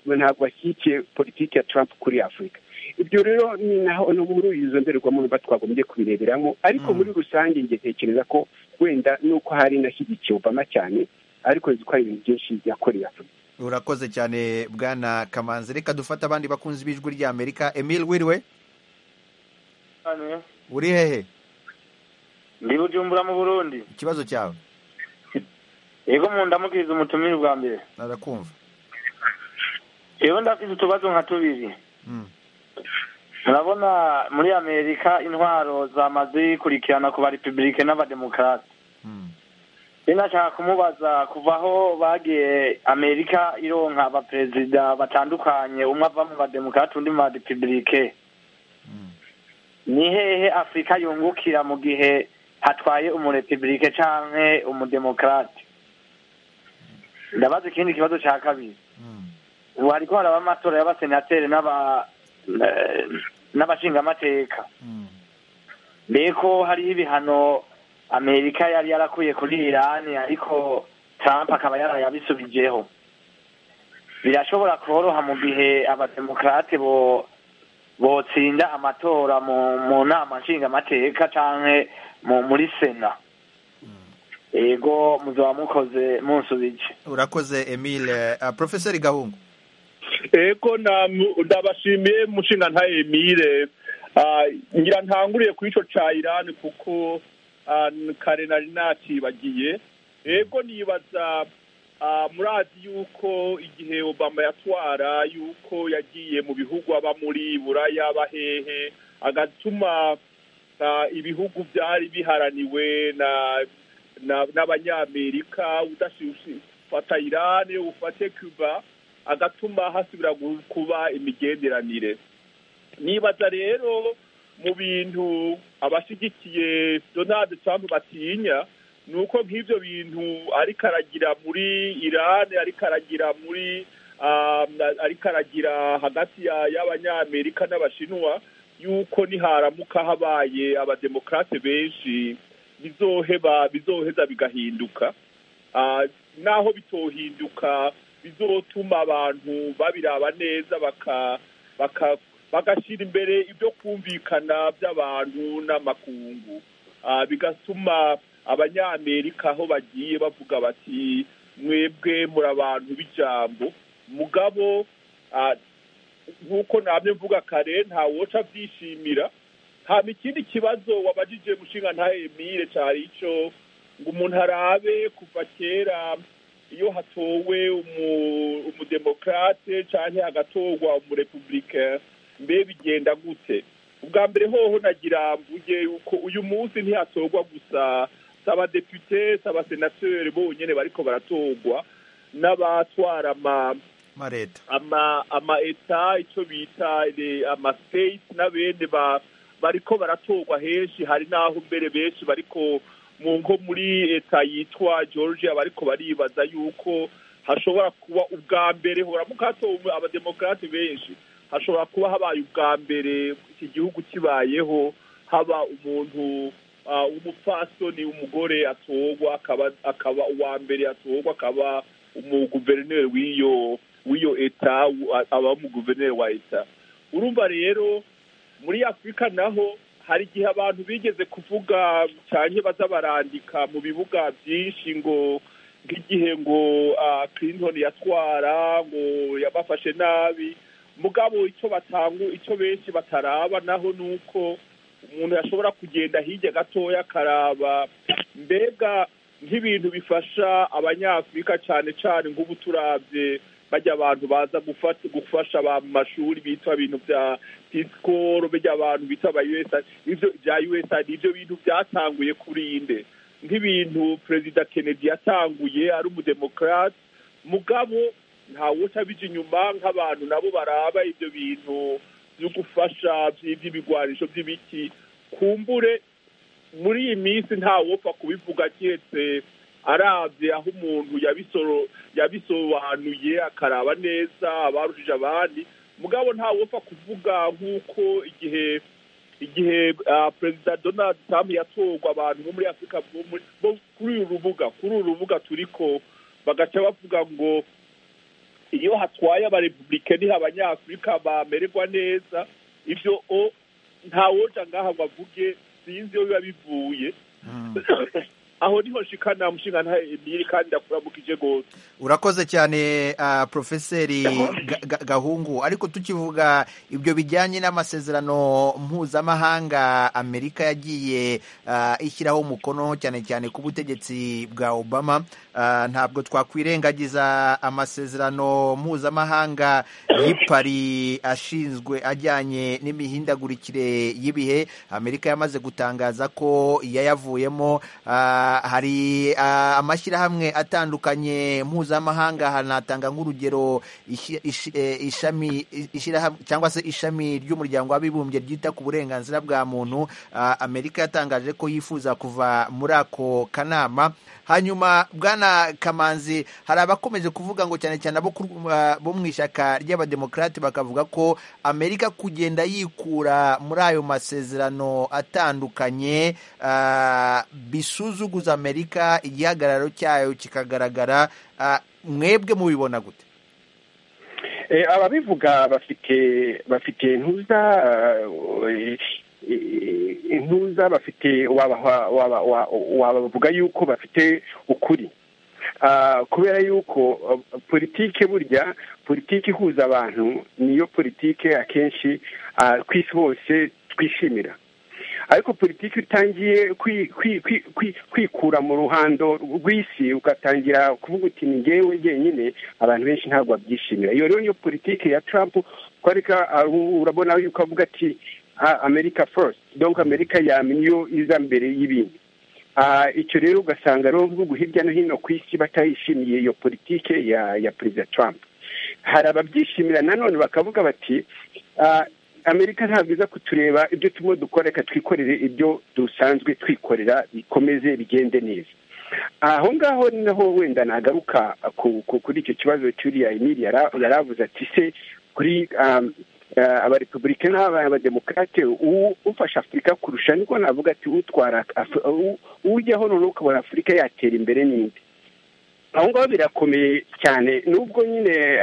ntabwo bashyigikiye politiki ya Trump kuri afurika ibyo rero ni naho no muri izo ndorerwamo mba twagombye kubireberamo ariko muri rusange njye ntekereza ko wenda nuko hari inashyigikiye obama cyane ariko nzi ko hari ibintu byinshi yakoreye afurika urakoze cyane bwana kamanzi reka dufate abandi bakunzi b'ijwi ry'amerika emile wiriwe uri hehe ndi bujumbura mu burundi ikibazo cyawe yego mu ndamukiriza umutumire bwa mbere arakumva yego ndafite utubazo nka tubiri murabona muri amerika intwaro zamaze kurikirana ku ba repubulike n'abademokarasi nashaka kumubaza kuva aho bagiye amerika ironka abaperezida batandukanye umwe ava mu bademokarasi undi mu barepubulike ni hehe afurika yungukira mu gihe hatwaye umurepubulike cyangwa umudemokarasi ndabaza ikindi kibazo cya kabiri ubu hariko haraba amatora y'abasenateri n'abashingamateka mbeko hariho ibihano amerika yari yarakuye kuri irani ariko trump akaba yarayabisubijeho birashobora koroha mu gihe abademokarate bo botsinda amatora mu nama nshingamateka canke muri sena ego muzaba mukoze munsubije urakoze emile profeseri gahungu ego ndabashimiye mushinga nta emile ngira ntanguriye kuri icyo cya irani kuko kare nari natibagiye ego nibaza murazi yuko igihe obama yatwara yuko yagiye mu bihugu aba muri buraya aba hehe agatuma ibihugu byari biharaniwe n'abanyamerika udafata irani ufate cuba agatuma hasubira kuba imigenderanire nibaza rero mu bintu abashyigikiye donald trump batinya ni uko nk'ibyo bintu ariko aragira muri irani ariko aragira muri ariko aragira hagati y'abanyamerika n'abashinwa yuko niharamuka habaye abademokarate benshi bizoheba bizoheza bigahinduka naho bitohinduka bizotuma abantu babiraba neza bagashyira imbere ibyo kumvikana by'abantu n'amakungu bigatuma abanyamerika aho bagiye bavuga bati mwebwe muri abantu b'ijambo mugabo nk'uko ntabyo mvuga kare nta woca abyishimira nta ikindi kibazo wabajije mushinga nta emile cyari icyo ngo umuntu arabe kuva kera iyo hatowe umudemokarate cyangwa hagatorwa umurepubulika mbe bigenda gute ubwa mbere hoho nagira mvuge yuko uyu munsi ntihatorwa gusa si abadepite si abasenateri bonyine bariko baratorwa n'abatwara ama eta icyo bita amasiteyiti n'abene bariko baratorwa henshi hari n'aho mbere benshi bariko mu nko muri leta yitwa georgia bariko baribaza yuko hashobora kuba ubwa mbere horamuka hatowe abademokarate benshi hashobora kuba habaye ubwa mbere iki gihugu kibayeho haba umuntu w'umupfasoni w'umugore atorwa akaba uwa mbere atorwa akaba umuguverineri w'iyo w'iyo eta aba umuguverineri wa eta urumva rero muri afurika naho hari igihe abantu bigeze kuvuga cyane baza barandika mu bibuga byinshi ngo nk'igihe ngo Clinton yatwara ngo yabafashe nabi mugabo icyo batangu icyo benshi bataraba naho ni uko umuntu yashobora kugenda hirya gatoya akaraba mbega nk'ibintu bifasha abanyafurika cyane cyane nk'ubu turabye bajya abantu baza gufasha ba mashuri bitwa ibintu bya pisikoro bajya abantu bita ba yuwesadi ibyo bya yuwesadi ibyo bintu byatanguye kuri inde nk'ibintu perezida kennedy yatanguye ari umudemokarate mugabo ntawe utabije inyuma nk'abantu nabo baraba ibyo bintu byo gufasha by'iby'ibigwanisho by'ibiti kumbure muri iyi minsi ntawopfa kubivuga keretse arabye aho umuntu yabisobanuye akaraba neza abarushije abandi mugabo ntawopfa kuvuga nk'uko igihe igihe perezida donald trump yatorwa abantu bo muri afurika bo kuri uru rubuga kuri uru rubuga turiko bagaca bavuga ngo iyo hatwaye abarepublikeni abanyafurika bamererwa neza ibyo o ntawoja ngaha ngo avuge sinzi iyo biba bivuye aho niho nshikana mushinga ntiri kandi ndakuramukije gose urakoze cyane uh, profeseri gahungu ariko tukivuga ibyo bijyanye n'amasezerano mpuzamahanga amerika yagiye uh, ishyiraho umukono cyane cyane ku butegetsi bwa obama uh, ntabwo twakwirengagiza amasezerano mpuzamahanga y'ipari ashinzwe ajyanye n'imihindagurikire y'ibihe amerika yamaze gutangaza ko yayavuyemo uh, hari amashyirahamwe atandukanye mpuzamahanga hanatanga nk'urugero ishami cyangwa se ishami ry'umuryango w'abibumbye ryita ku burenganzira bwa muntu amerika yatangaje ko yifuza kuva muri ako kanama hanyuma bwana kamanzi hari abakomeje kuvuga ngo cyane cyane abo mu ishyaka ry'abademokarate bakavuga ko amerika kugenda yikura muri ayo masezerano atandukanye bisuzugu guza amerika igihagararo cyayo kikagaragara mwebwe mubibona gute ababivuga bafite bafite intuza intuza bafite wabavuga yuko bafite ukuri kubera yuko politiki burya politiki ihuza abantu niyo politiki akenshi ku isi hose twishimira ariko politiki utangiye kwikura mu ruhando rw'isi ugatangira kuvuga uti ni ngewe njyenyine abantu benshi ntabwo babyishimira iyo rero niyo politiki ya Trump twareka urabona yuko avuga ati amerika first donc amerika yama niyo iza mbere y'ibindi icyo rero ugasanga rero bihugu hirya no hino ku isi batayishimiye iyo politiki ya ya perezida Trump hari ababyishimira nanone bakavuga bati amerika ntabwo iza kutureba ibyo turimo dukora reka twikorere ibyo dusanzwe twikorera bikomeze bigende neza aho ngaho naho wenda nagaruka kuri icyo kibazo cyuriya emili yari avuze ati se kuri abarepublika n'abademokarate ufasha afurika kurusha niko navuga ati utwara ujyaho noneho ukabona afurika yatera imbere n'indi aho ngaho birakomeye cyane nubwo nyine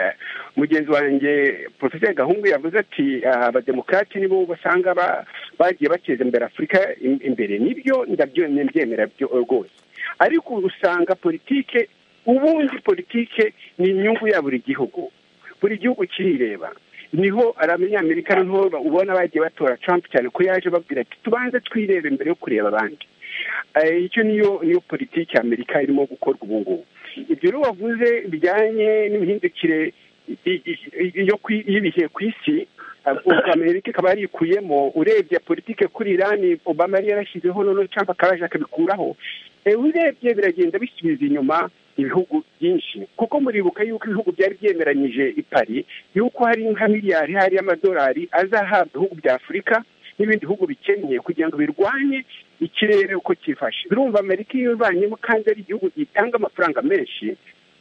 mugenzi wanjye porofeseri gahungu yavuze ati abademokarati nibo basanga bagiye bateza imbere afurika imbere nibyo ndabyemera rwose ariko usanga politike ubundi politike ni inyungu ya buri gihugu buri gihugu kirireba niho abanyamerika niho ubona bagiye batora Trump cyane ko yaje babwira ati tubanze twirebe mbere yo kureba abandi icyo niyo niyo politiki ya amerika irimo gukorwa ubu ngubu ibyo rero wavuze bijyanye n'imihindukire y'ibihe ku isi amerika ikaba yarikuyemo urebye politiki kuri irani obama yari yarashyizeho noneho cyangwa akaba akabikuraho urebye biragenda bisubiza inyuma ibihugu byinshi kuko muribuka yuko ibihugu byari byemeranyije ipari yuko hari nka miliyari hari y'amadolari azahabwa ibihugu bya afurika n'ibindi bihugu bikennye kugira ngo birwanye ikirere uko cyifashe birumva amerika iyo ibanyemo kandi ari igihugu gitanga amafaranga menshi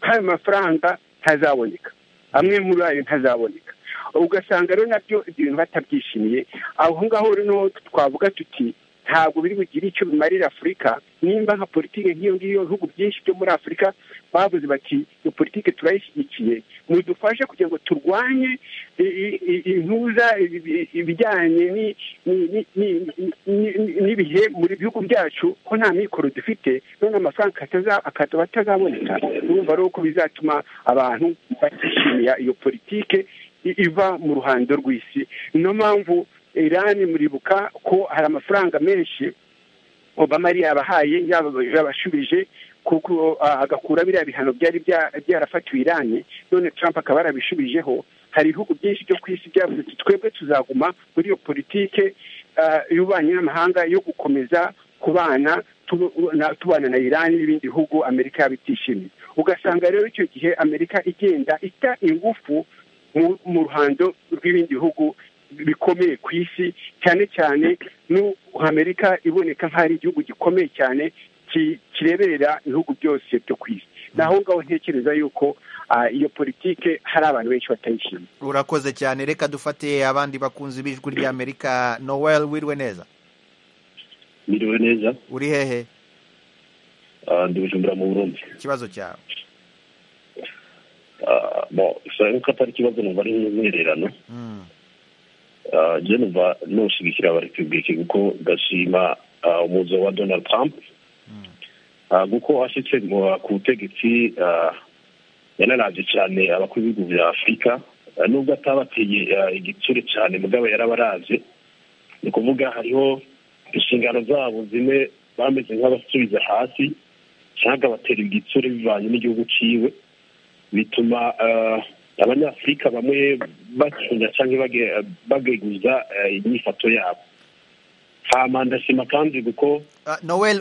nk'ayo mafaranga ntazaboneka amwe muri ayo ntazaboneka ugasanga rero nabyo ibyo bintu batabyishimiye aho ngaho rero twavuga tuti ntabwo biri bugire icyo bimarira afurika nimba nka politiki nk'iyo ngiyo ibihugu byinshi byo muri afurika bavuze bati iyo politiki turayishyigikiye mudufashe kugira ngo turwanye intuza ibijyanye n'ibihe muri bihugu byacu ko nta mikoro dufite none amafaranga akaba atazaboneka urumva ari uko bizatuma abantu batishimiye iyo politiki iva mu ruhando rw'isi niyo mpamvu irani muribuka ko hari amafaranga menshi obama yari yabahaye yabashubije kuko agakura biriya bihano byari byarafatiwe irani none trump akaba yarabishubijeho hari ibihugu byinshi byo ku isi byavuze ati twebwe tuzaguma muri iyo politike y'ububanyi n'amahanga yo gukomeza kubana tubana na irani n'ibindi bihugu amerika yabitishimiye ugasanga rero icyo gihe amerika igenda ita ingufu mu ruhando rw'ibindi bihugu bikomeye ku isi cyane cyane n'amerika iboneka nk'aho ari igihugu gikomeye cyane kireberera ibihugu byose byo ku isi naho ngaho ntekereza yuko iyo politike hari abantu benshi batayishimiye urakoze cyane reka dufate abandi bakunze ibijwi ry'amerika noel wiriwe neza wiriwe neza uri hehe ndi bujumbura mu burundi ikibazo cyawe ko atari ikibazo numva ari nk'umwihererano jenova ntushyigikira abarepubulike kuko gashima umuzo wa donald trump kuko ashyitse ku butegetsi yanarabye cyane abakuru b'ibihugu bya afurika nubwo atabateye igitsure cyane mugabo yarabaraze ni ukuvuga hariho inshingano zabo zimwe bameze nk'abasubiza hasi cyangwa batera igitsure bivanye n'igihugu cyiwe bituma abanyafurika bamwe bacunga cyangwa bageguza inyifato yabo nta mandashima kandi kuko noel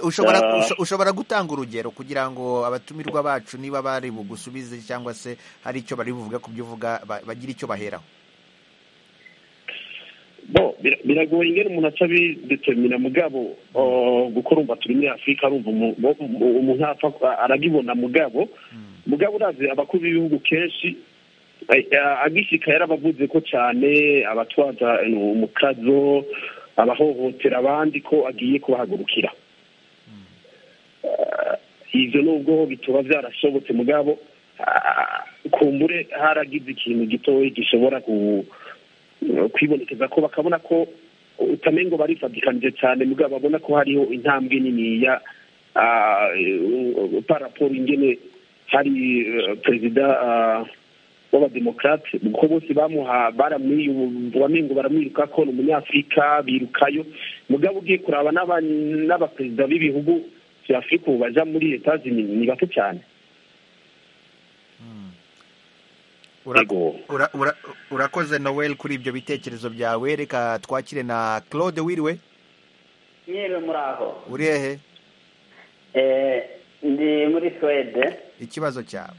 ushobora gutanga urugero kugira ngo abatumirwa bacu niba bari bugusubize cyangwa se hari icyo bari buvuge ku byo uvuga bagira icyo baheraho biragoye ingana umuntu atabidetemira mugabo gukora umva turi muri afurika arumva umuntu arabibona mugabo mugabo urazi abakuru b'ibihugu kenshi agishika yarabavuze ko cyane abatwaza umukazo abahohotera abandi ko agiye kubahagurukira ibyo nubwo bituma byarashobotse mugabo kumbure haragize ikintu gitoya gishobora kwibonekeza ko bakabona ko utamengo barifatikanije cyane mugabo babona ko hariho intambwe niniya paraporo ingene hari perezida w'abademokarate kuko bose bamuha baramwiyubamengo baramwiruka ko ni umunyafurika birukayo mugabo ugiye kuraba n'abaperezida b'ibihugu bya afurika ubu baja muri leta ni bato cyane urakoze noel kuri ibyo bitekerezo byawe reka twakire na claude wiriwe mwiriwe muraho uri hehe ndi muri suwede ikibazo cyawe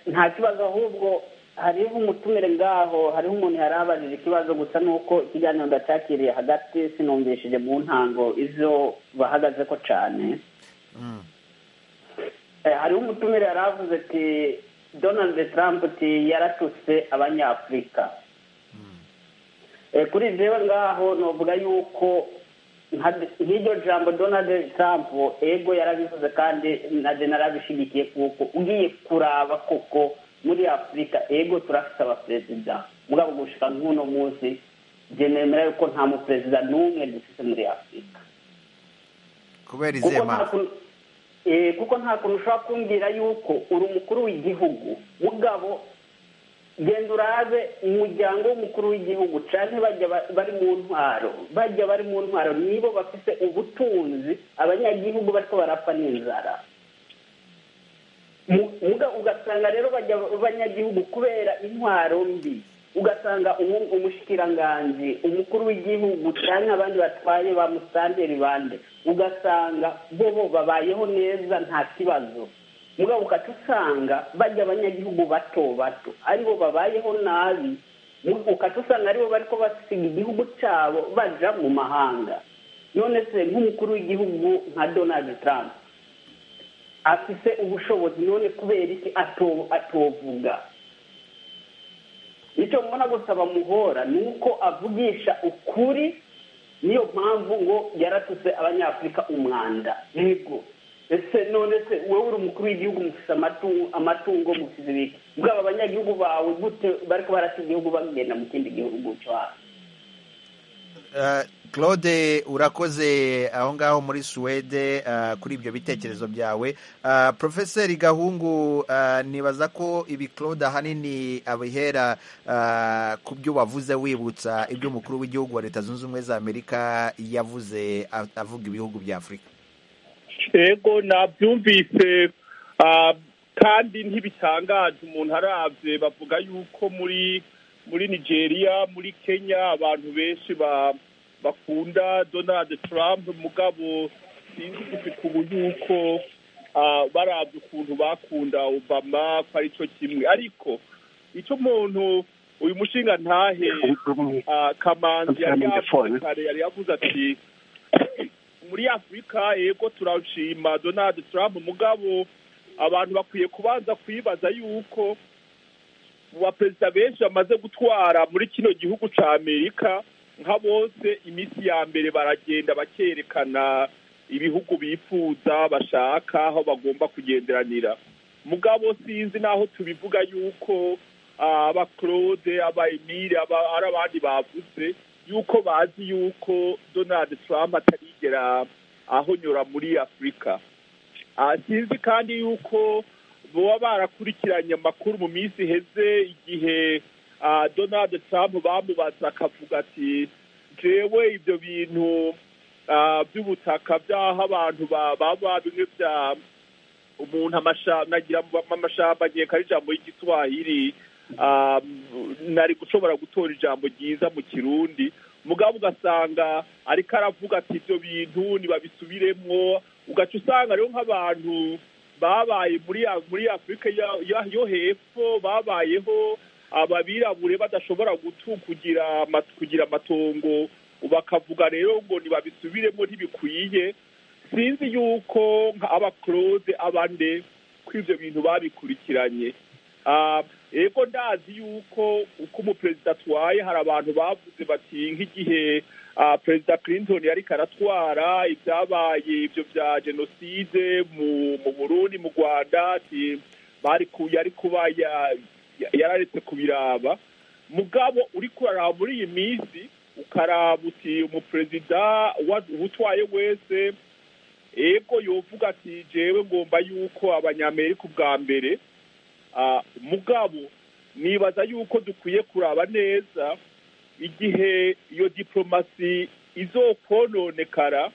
nta kibazo ahubwo hariho umutumire ngaho hariho umuntu yari abajije ikibazo gusa nuko ikiganiro ndacyakiriye hagati sinumvishije mu ntango izo bahagaze ko cyane hariho umutumire yari avuze ati donald trump ati yaratutse abanyafurika kuri zewe ngaho navuga yuko nk'iryo jambo donald trump ego yarabivuze kandi na narabishyigikiye kuko ugiye kuraba koko muri afurika ego turafite abaperezida mugabo gushika nk'uno munsi bye nemera yuko nta muperezida n'umwe dufite muri afurika kubera izihe mpamvu kuko nta kuntu ushobora kumbwira yuko uri umukuru w'igihugu mugabo genda urabe umuryango w'umukuru w'igihugu cyane bajya bari mu ntwaro bajya bari mu ntwaro nibo bafite ubutunzi abanyagihugu bariko barapfa n'inzara ugasanga rero bajya abanyagihugu kubera intwaro mbi ugasanga umushikiranganji umukuru w'igihugu cyane abandi batwaye ba musitanteri bande ugasanga bo bo babayeho neza nta kibazo mugabo ugaca usanga bajya abanyagihugu bato bato aribo babayeho nabi ukaca usanga aribo bari ko basiga igihugu cyabo baja mu mahanga none se nk'umukuru w'igihugu nka donald trump afise ubushobozi none kubera iki ato- atovuga icyo mbona gusaba muhora ni uko avugisha ukuri niyo mpamvu ngo yaratutse abanyafurika umwanda yego ese none se wowe uri umukuru w'igihugu mufise amatungo amatungo mufise ibiki bwaba abanyagihugu bawe gute bariko barasa igihugu bagenda mu kindi gihugu cyo hasi Eh, claude urakoze aho ngaho muri suwede eh, kuri ibyo bitekerezo byawe Eh, profeseri gahungu eh, nibaza ko ibi claude ahanini abihera eh, ku byo wavuze wibutsa ibyo umukuru w'igihugu wa leta zunze ubumwe za amerika yavuze a- avuga ibihugu bya afurika ego nabyumvise ah, kandi ntibitangaje umuntu arabye bavuga yuko muri muri nigeria muri kenya abantu benshi ba- bakunda donald trump mugabo sinzi gushika ubu yuko ah, barabye ukuntu bakunda obama ko ari cyo kimwe ariko icyo umuntu uyu mushinga ntahe ah, kamanzi yari yavuze kare yari yavuze ati muri afurika yego turashima donald trump mugabo abantu bakwiye kubanza kwibaza yuko mu baperezida benshi bamaze gutwara muri kino gihugu cya amerika nka bose iminsi ya mbere baragenda bakerekana ibihugu bifuza bashaka aho bagomba kugenderanira mugabo sinzi n'aho tubivuga yuko ah, aba claude aba emile aba ari abandi bavuze yuko bazi yuko donald trump atarigera ahonyora muri afurika Ah, sinzi kandi yuko baba barakurikiranye amakuru mu minsi iheze igihe ah, donald trump bamubaza akavuga ati jewe ibyo bintu ah, by'ubutaka by'aho abantu ba- baba bimwe bya umuntu amasha- nagira mu- amashamba agiye kari ijambo ry'igiswahili ah, nari gushobora gutora ijambo ryiza mu kirundi mugabo ugasanga ariko aravuga ati ibyo bintu ntibabisubiremwo ugaca usanga rero nk'abantu babaye muri A- muri afurika ya- ya- yo hepfo babayeho ababirabure badashobora gutu kugira ama- kugira amatongo bakavuga rero ngo ntibabisubiremo ntibikwiye sinzi yuko nka aba claude abande ko ibyo bintu babikurikiranye Ah, ego ndazi yuko uko umuperezida atwaye hari abantu bavuze bati nk'igihe ah, perezida clinton yariko aratwara ibyabaye ibyo bya jenoside mu mu burundi mu rwanda ati bari ku yari kuba ya- ya- yararetse kubiraba mugabo uri kuraraba muri iyi minsi ukaraba uti umuperezida wa- utwaye wese ego yovuga ati jewe ngomba yuko abanyamerika ubwa mbere ah, mugabo nibaza yuko dukwiye kuraba neza igihe iyo diplomasi izokononekara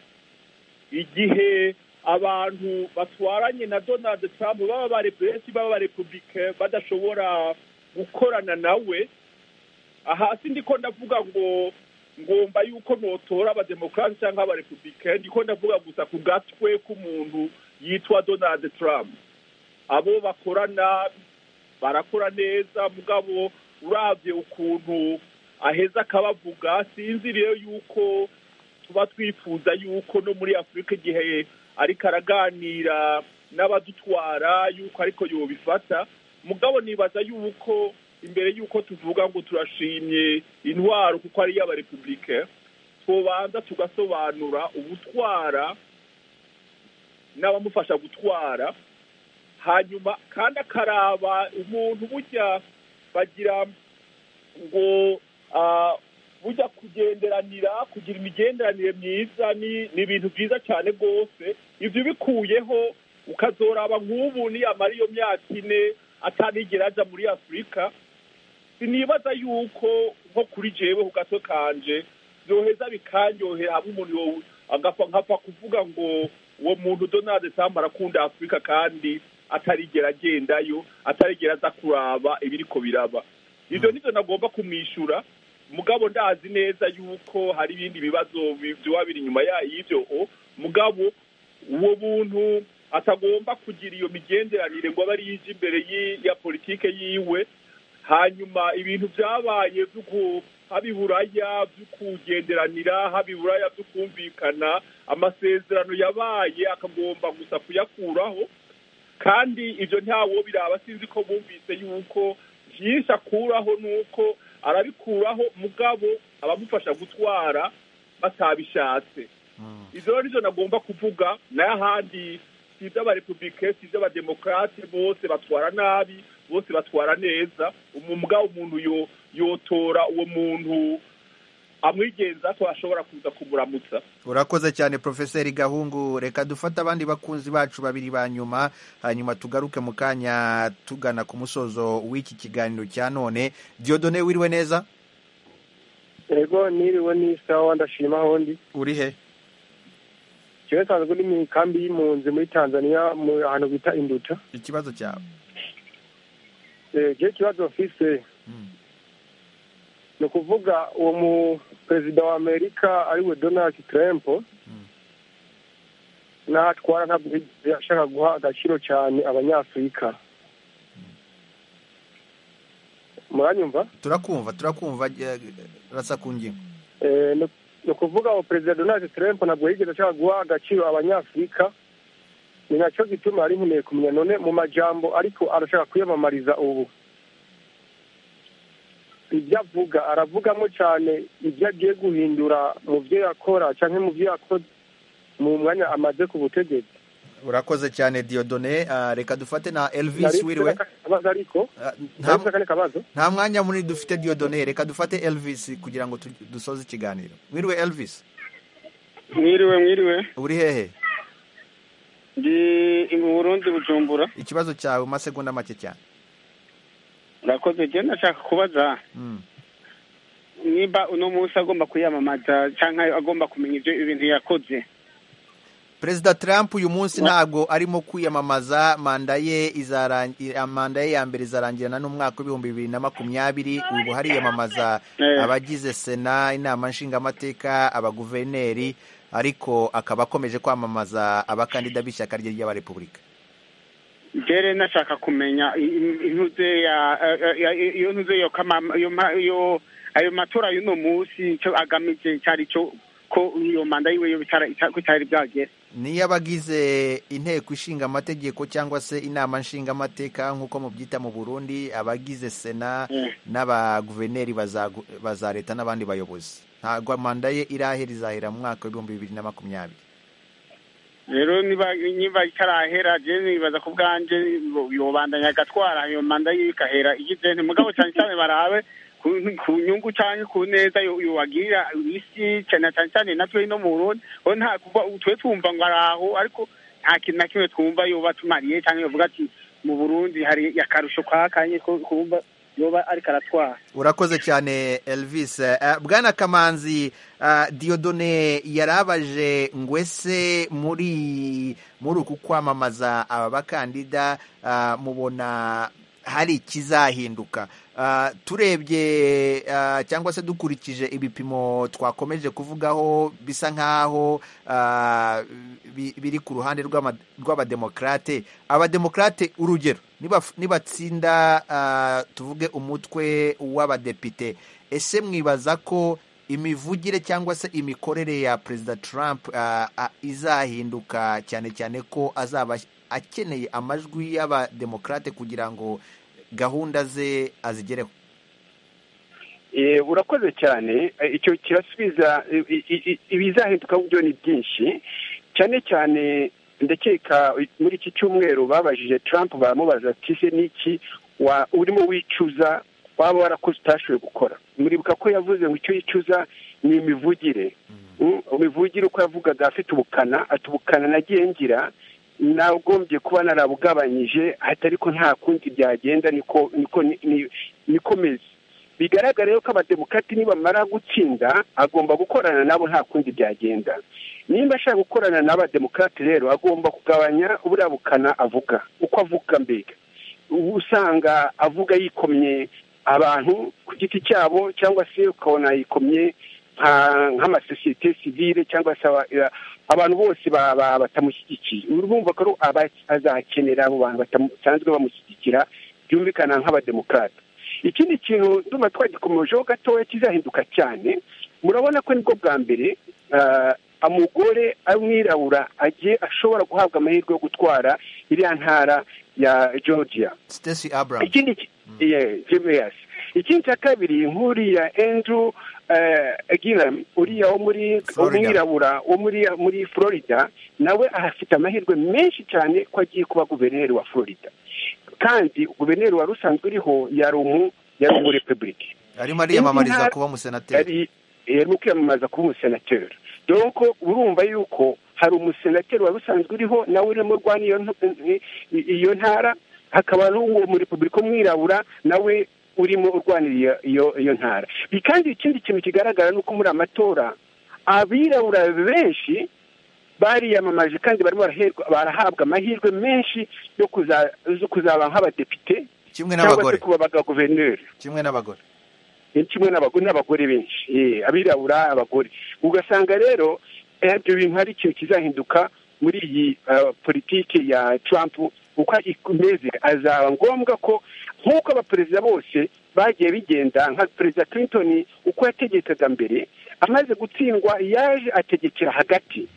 igihe abantu batwaranye na donald trump baba bare benshi baba barepublike badashobora gukorana nawe aha sindiko ndavuga ngo ngomba yuko notora abademokarasi cyangwa abarepublikani ndiko ndavuga gusa ku gatwe k'umuntu yitwa donald trump abo bakorana barakora neza mugabo urabye ukuntu aheza akabavuga sinzi rero yuko tuba twifuza yuko no muri afurika igihe ariko araganira n'abadutwara yuko ariko yobifata mugabo nibaza yuko imbere yuko tuvuga ngo turashimye intwaro kuko ari iy'abarepublike tubanza tugasobanura ubutwara n'abamufasha gutwara hanyuma kandi akaraba umuntu burya bagira ngo ah, burya kugenderanira kugira imigenderanire myiza ni ni ibintu byiza cyane rwose ibyo ubikuyeho ukazoraba nk'ubu niyamara iyo myaka ine atanigera aja muri afurika sinibaza yuko nko kuri jewe ku gato kanje byoheza bikanyohera hamwe umuntu yowe agapfa nkapfa kuvuga ngo uwo muntu donald trump arakunda afurika kandi atarigera agendayo atarigera aza kuraba ibiriko biraba ibyo nibyo nagomba kumwishyura mugabo ndazi neza yuko hari ibindi bibazo bi- byoba biri inyuma ya- y'ibyo o mugabo uwo muntu atagomba kugira iyo migenderanire ngo abe ari yo ije imbere y'i- ya politike yiwe hanyuma ibintu byabaye haba iburaya byo kugenderanira haba iburaya byo kumvikana amasezerano yabaye akagomba gusa kuyakuraho kandi ibyo ntawo biraba sinzi ko bumvise yuko byinshi akuraho ni uko arabikuraho mugabo abamufasha gutwara batabishatse izo rero nagomba kuvuga nayo ahandi si iby'abarepublike si iby'abademokarate bose batwara nabi bose batwara neza umubwa umuntu yo- yotora uwo muntu amwigenza ko ashobora kuza kumuramutsa urakoze cyane profeseri gahungu reka dufate abandi bakunzi bacu babiri ba nyuma hanyuma tugaruke mu kanya tugana ku musozo w'iki kiganiro cya none diodone wiriwe neza ego niriwe n'isawa ndashima ahondi uri he jewe nsanzwe uri mu ikambi y'impunzi muri tanzania mu ahantu bita induta ikibazo cyawe Eh, jewe ikibazo mfise ni ukuvuga uwo mu perezida wa amerika ariwe donald trump n'ahatwara ntabwo yigeze ashaka guha agaciro cyane abanyafurika muranyumva turakumva turakumva eh, rasa ku ngingo Eh, ni ni ukuvuga ngo perezida donald trump ntabwo yigeze ashaka guha agaciro abanyafurika ni nacyo gituma yari nkeneye kumenya none mu majambo ariko arashaka kwiyamamariza ubu ibyo avuga aravugamo cyane ibyo agiye guhindura mu byo yakora cyangwa mu byo yakoze mu mwanya amaze ku butegetsi urakoze cyane diodone ah, reka dufate na elvis Nari wiriwe mfite akabazo ariko nari mfite akandi kabazo nta mwanya munini dufite diodone reka dufate elvis kugira ngo tu- dusoze ikiganiro wiriwe elvis mwiriwe mwiriwe uri hehe ndi mu burundi bujumbura ikibazo cyawe mu masegonda make cyane urakoze njyewe ndashaka kubaza Mm. niba uno munsi agomba kwiyamamaza cyangwa agomba kumenya ibyo ibintu yakoze perezida trump uyu munsi ntabwo arimo kwiyamamaza manda ye izarangira manda ye ya mbere izarangirana n'umwaka w'ibihumbi bibiri na makumyabiri ubu hariyamamaza Eh. abagize sena inama nshingamateka abaguverineri ariko akaba akomeje kwamamaza abakandida b'ishyaka rye ry'abarepubulika njyewe nashaka kumenya i- i- intuze ya ya- ya- iyo ntuze yo kamama- iyo ma- iyo- ayo matora y'uno munsi icyo agamije cyari cyo ko iyo manda yiwe yo bitara- ita- ko itari byagera niyo abagize inteko ishinga amategeko cyangwa se inama nshingamateka nk'uko mubyita mu burundi abagize sena n'abaguverineri bazagu- baza leta n'abandi bayobozi ntabwo manda ye irahera izahera mu mwaka w'ibihumbi bibiri na makumyabiri rero niba niba itarahera je nibaza ku bwanje bo- yobandanya agatwara iyo manda yiwe igahera igize nti mugabo cyane cyane barabe ku ku nyungu cyangwa ku neza yo- yobagirira isi cyane cyane cyane natwe ino mu Burundi ho nta kuva twe twumva ngo araho ariko nta kintu na kimwe twumva yoba tumariye cyangwa yovuga ati mu Burundi hari akarusho kakanye ko kumva yoba ariko aratwara urakoze cyane elvis Eh, bwana kamanzi eh, diodone yarabaje ngo ese muri muri uku kwamamaza aba bakandida eh, mubona hari ikizahinduka Eh, turebye eh, cyangwa se dukurikije ibipimo twakomeje kuvugaho bisa nk'aho eh, bi- biri ku ruhande rw'ama- rw'abademokarate abademokarate urugero nibaf- nibatsinda ah, tuvuge umutwe w'abadepite ese mwibaza ko imivugire cyangwa se imikorere ya perezida trump ah, ah, izahinduka cyane cyane ko azaba akeneye amajwi y'abademokarate kugira ngo gahunda ze azigereho Eh, urakoze cyane Eh, icyo kirasubiza i- i- i- ibizahinduka byo ni byinshi cyane cyane ndakeka muri iki cyumweru babajije Trump baramubaza ati se niki wa urimo wicuza waba warakoze utashoboye gukora muribuka ko yavuze ngo icyo yicuza ni imivugire Mm, imivugire uko yavugaga afite ubukana ati ubukana nagiye ngira nagombye kuba narabugabanyije ati ariko nta kundi byagenda niko niko ni- ni- niko meze bigaragara yuko abademokati nibamara gutsinda agomba gukorana nabo nta kundi byagenda nimba ashaka gukorana n'abademokati rero agomba kugabanya buriya bukana avuga uko avuga mbega ubu usanga avuga yikomye abantu ku giti cyabo cyangwa se ukabona yikomye nka- nk'amasosiyete sivile cyangwa se aba- eh, abantu bose ba- ba- batamushyigikiye urumva ko aba- azakenera abo bantu batamu- basanzwe bamushyigikira byumvikana nk'abademokati ikindi kintu ndumva twagikomejeho gatoya kizahinduka cyane murabona ko nibwo bwa mbere ah, umugore amwirabura agiye ashobora guhabwa amahirwe yo gutwara iriya ntara ya georgia Stacey Abrams ikindi ki- yeah, GMS. ikindi cya kabiri nk'uriya andrew eh, Gillum uriya wo muri Florida. umwirabura wo muri muri florida nawe ahafite amahirwe menshi cyane ko agiye kuba guverineri wa florida kandi guverineri wari usanzwe uriho yari umu yari umu republike arimo ariyamamariza Intara- kuba umusenateri yari yarimo kwiyamamaza kuba umusenateri donko urumva yuko hari umusenateri wari usanzwe uriho nawe urimo urwana iyo ntu- i- i- iyo ntara hakaba n'uwo mu repubulika umwirabura nawe urimo urwanira iyo iyo iyo ntara Bi- kandi ikindi kintu kigaragara ni uko muri amatora abirabura benshi bariyamamaje kandi barimo baraherwa- barahabwa amahirwe menshi yo kuza- zo kuzaba nk'abadepite kimwe cyangwa se n'abagore kuba abaguverineri kimwe n'abagore ni kimwe n'abagore n'abagore benshi eh, abirabura abagore ugasanga rero eh, ibyo bintu hari ikintu kizahinduka muri iyi ah, politiki ya trump uko imeze azaba ngombwa ko nk'uko abaperezida bose bagiye bigenda nka perezida clinton uko yategekaga mbere amaze gutsindwa yaje ategekera hagati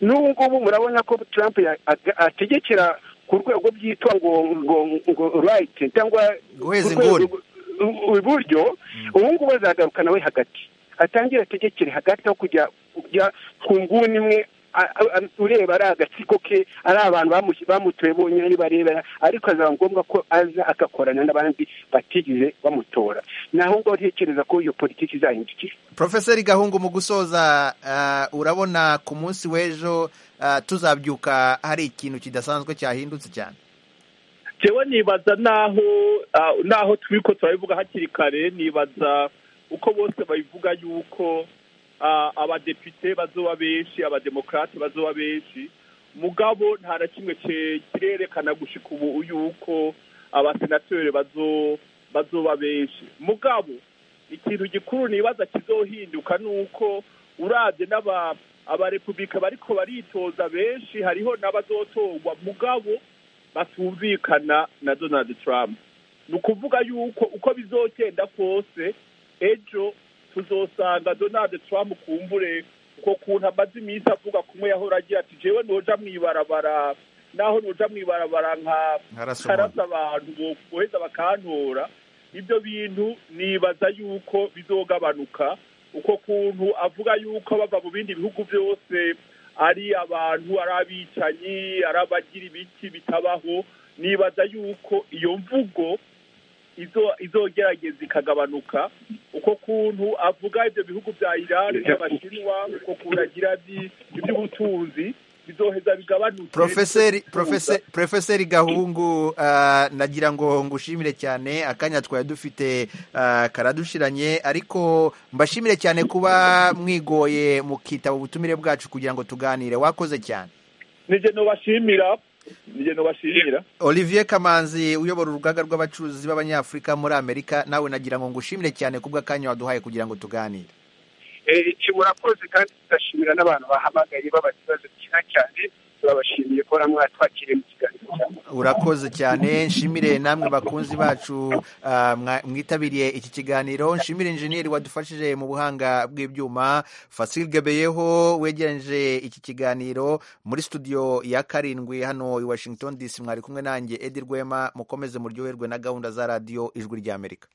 n'ubu ngubu murabona ko trump ya- aga- ategekera ku rwego byitwa ngo ngo ngo right cyangwa Guheza ku rwego inguni. rw- u- iburyo ubu ngubu azagaruka nawe hagati atangire ategekere hagati aho kujya kujya ku nguni imwe a- a- a- ureba ari agatsiko ke ari abantu bamush- bamutoye bonyine ari barebera ariko azaba ngombwa ko aza agakorana n'abandi batigeze bamutora naho ngo ntekereza ko iyo politiki izahindukira profeseri gahungu mu gusoza ah, urabona ku munsi w'ejo ah, tuzabyuka hari ikintu kidasanzwe cyahindutse cyane jewe nibaza naho ah, naho turiko turabivuga hakiri kare nibaza uko bose babivuga yuko ah, abadepite bazoba benshi abademokrate bazoba benshi mugabo nta na kimwe ce- kirerekana gushika ubu yuko abasenateri bazo bazoba benshi mugabo ikintu gikuru nibaza kizohinduka ni uko uravye n'aba abarepubulika bariko baritoza benshi hariho n'abazotorwa mugabo batumvikana na donald trump ni ukuvuga yuko uko bizogenda kose ejo tuzosanga donald trump kumbure uko kuntu amaze iminsi avuga kumwe yahora agira ati jewe noja mwibarabara naho noja mwibarabara nka Nkarasa karasa abantu bo- boheza bakantora ibyo bintu nibaza yuko bizogabanuka uko kuntu avuga yuko bava mu bindi bihugu byose ari abantu ari abicanyi ari abagira ibiki bitabaho nibaza yuko iyo mvugo izo izogerageza ikagabanuka uko kuntu avuga ibyo bihugu bya irani by'abashinwa uko kuntu agira iby- iby'ubutunzi bizoheza bigabanuke profeseri profese- profeseri gahungu ah, nagira ngo ngushimire cyane akanya twari dufite ah, karadushiranye ariko mbashimire cyane kuba mwigoye mukitaba ubutumire bwacu kugira ngo tuganire wakoze cyane nije nobashimira nije nobashimira Olivier Kamanzi uyobora urugaga rw'abacuruzi b'abanyafurika muri Amerika nawe nagira ngo ngushimire cyane kubw'akanya waduhaye kugira ngo tuganire Eh, iki murakoze kandi tugashimira n'abantu bahamagaye babaza ibibazo byiza cyane turabashimiye ko mwatwakiriye mu kiganiro cyane urakoze cyane nshimire namwe bakunzi bacu ah, mwa- mwitabiriye iki kiganiro nshimire injeniyeri wadufashije mu buhanga bw'ibyuma Fasil Gebeyeho wegereje iki kiganiro muri studio ya karindwi hano i Washington DC mwari kumwe nanjye Edi Rwema mukomeze muryoherwe na gahunda za radiyo ijwi ry'Amerika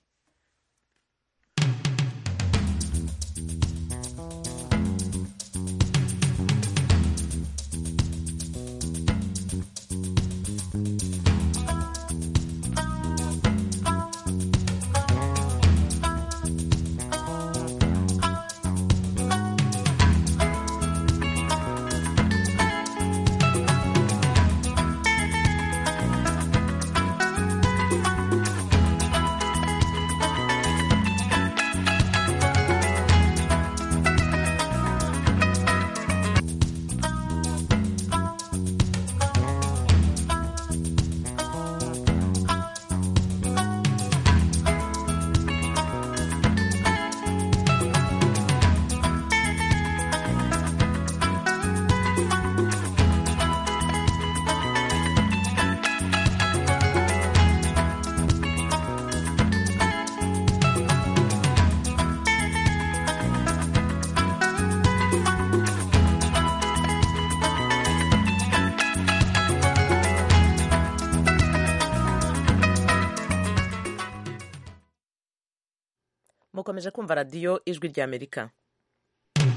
mukomeje kumva radiyo ijwi ry'amerika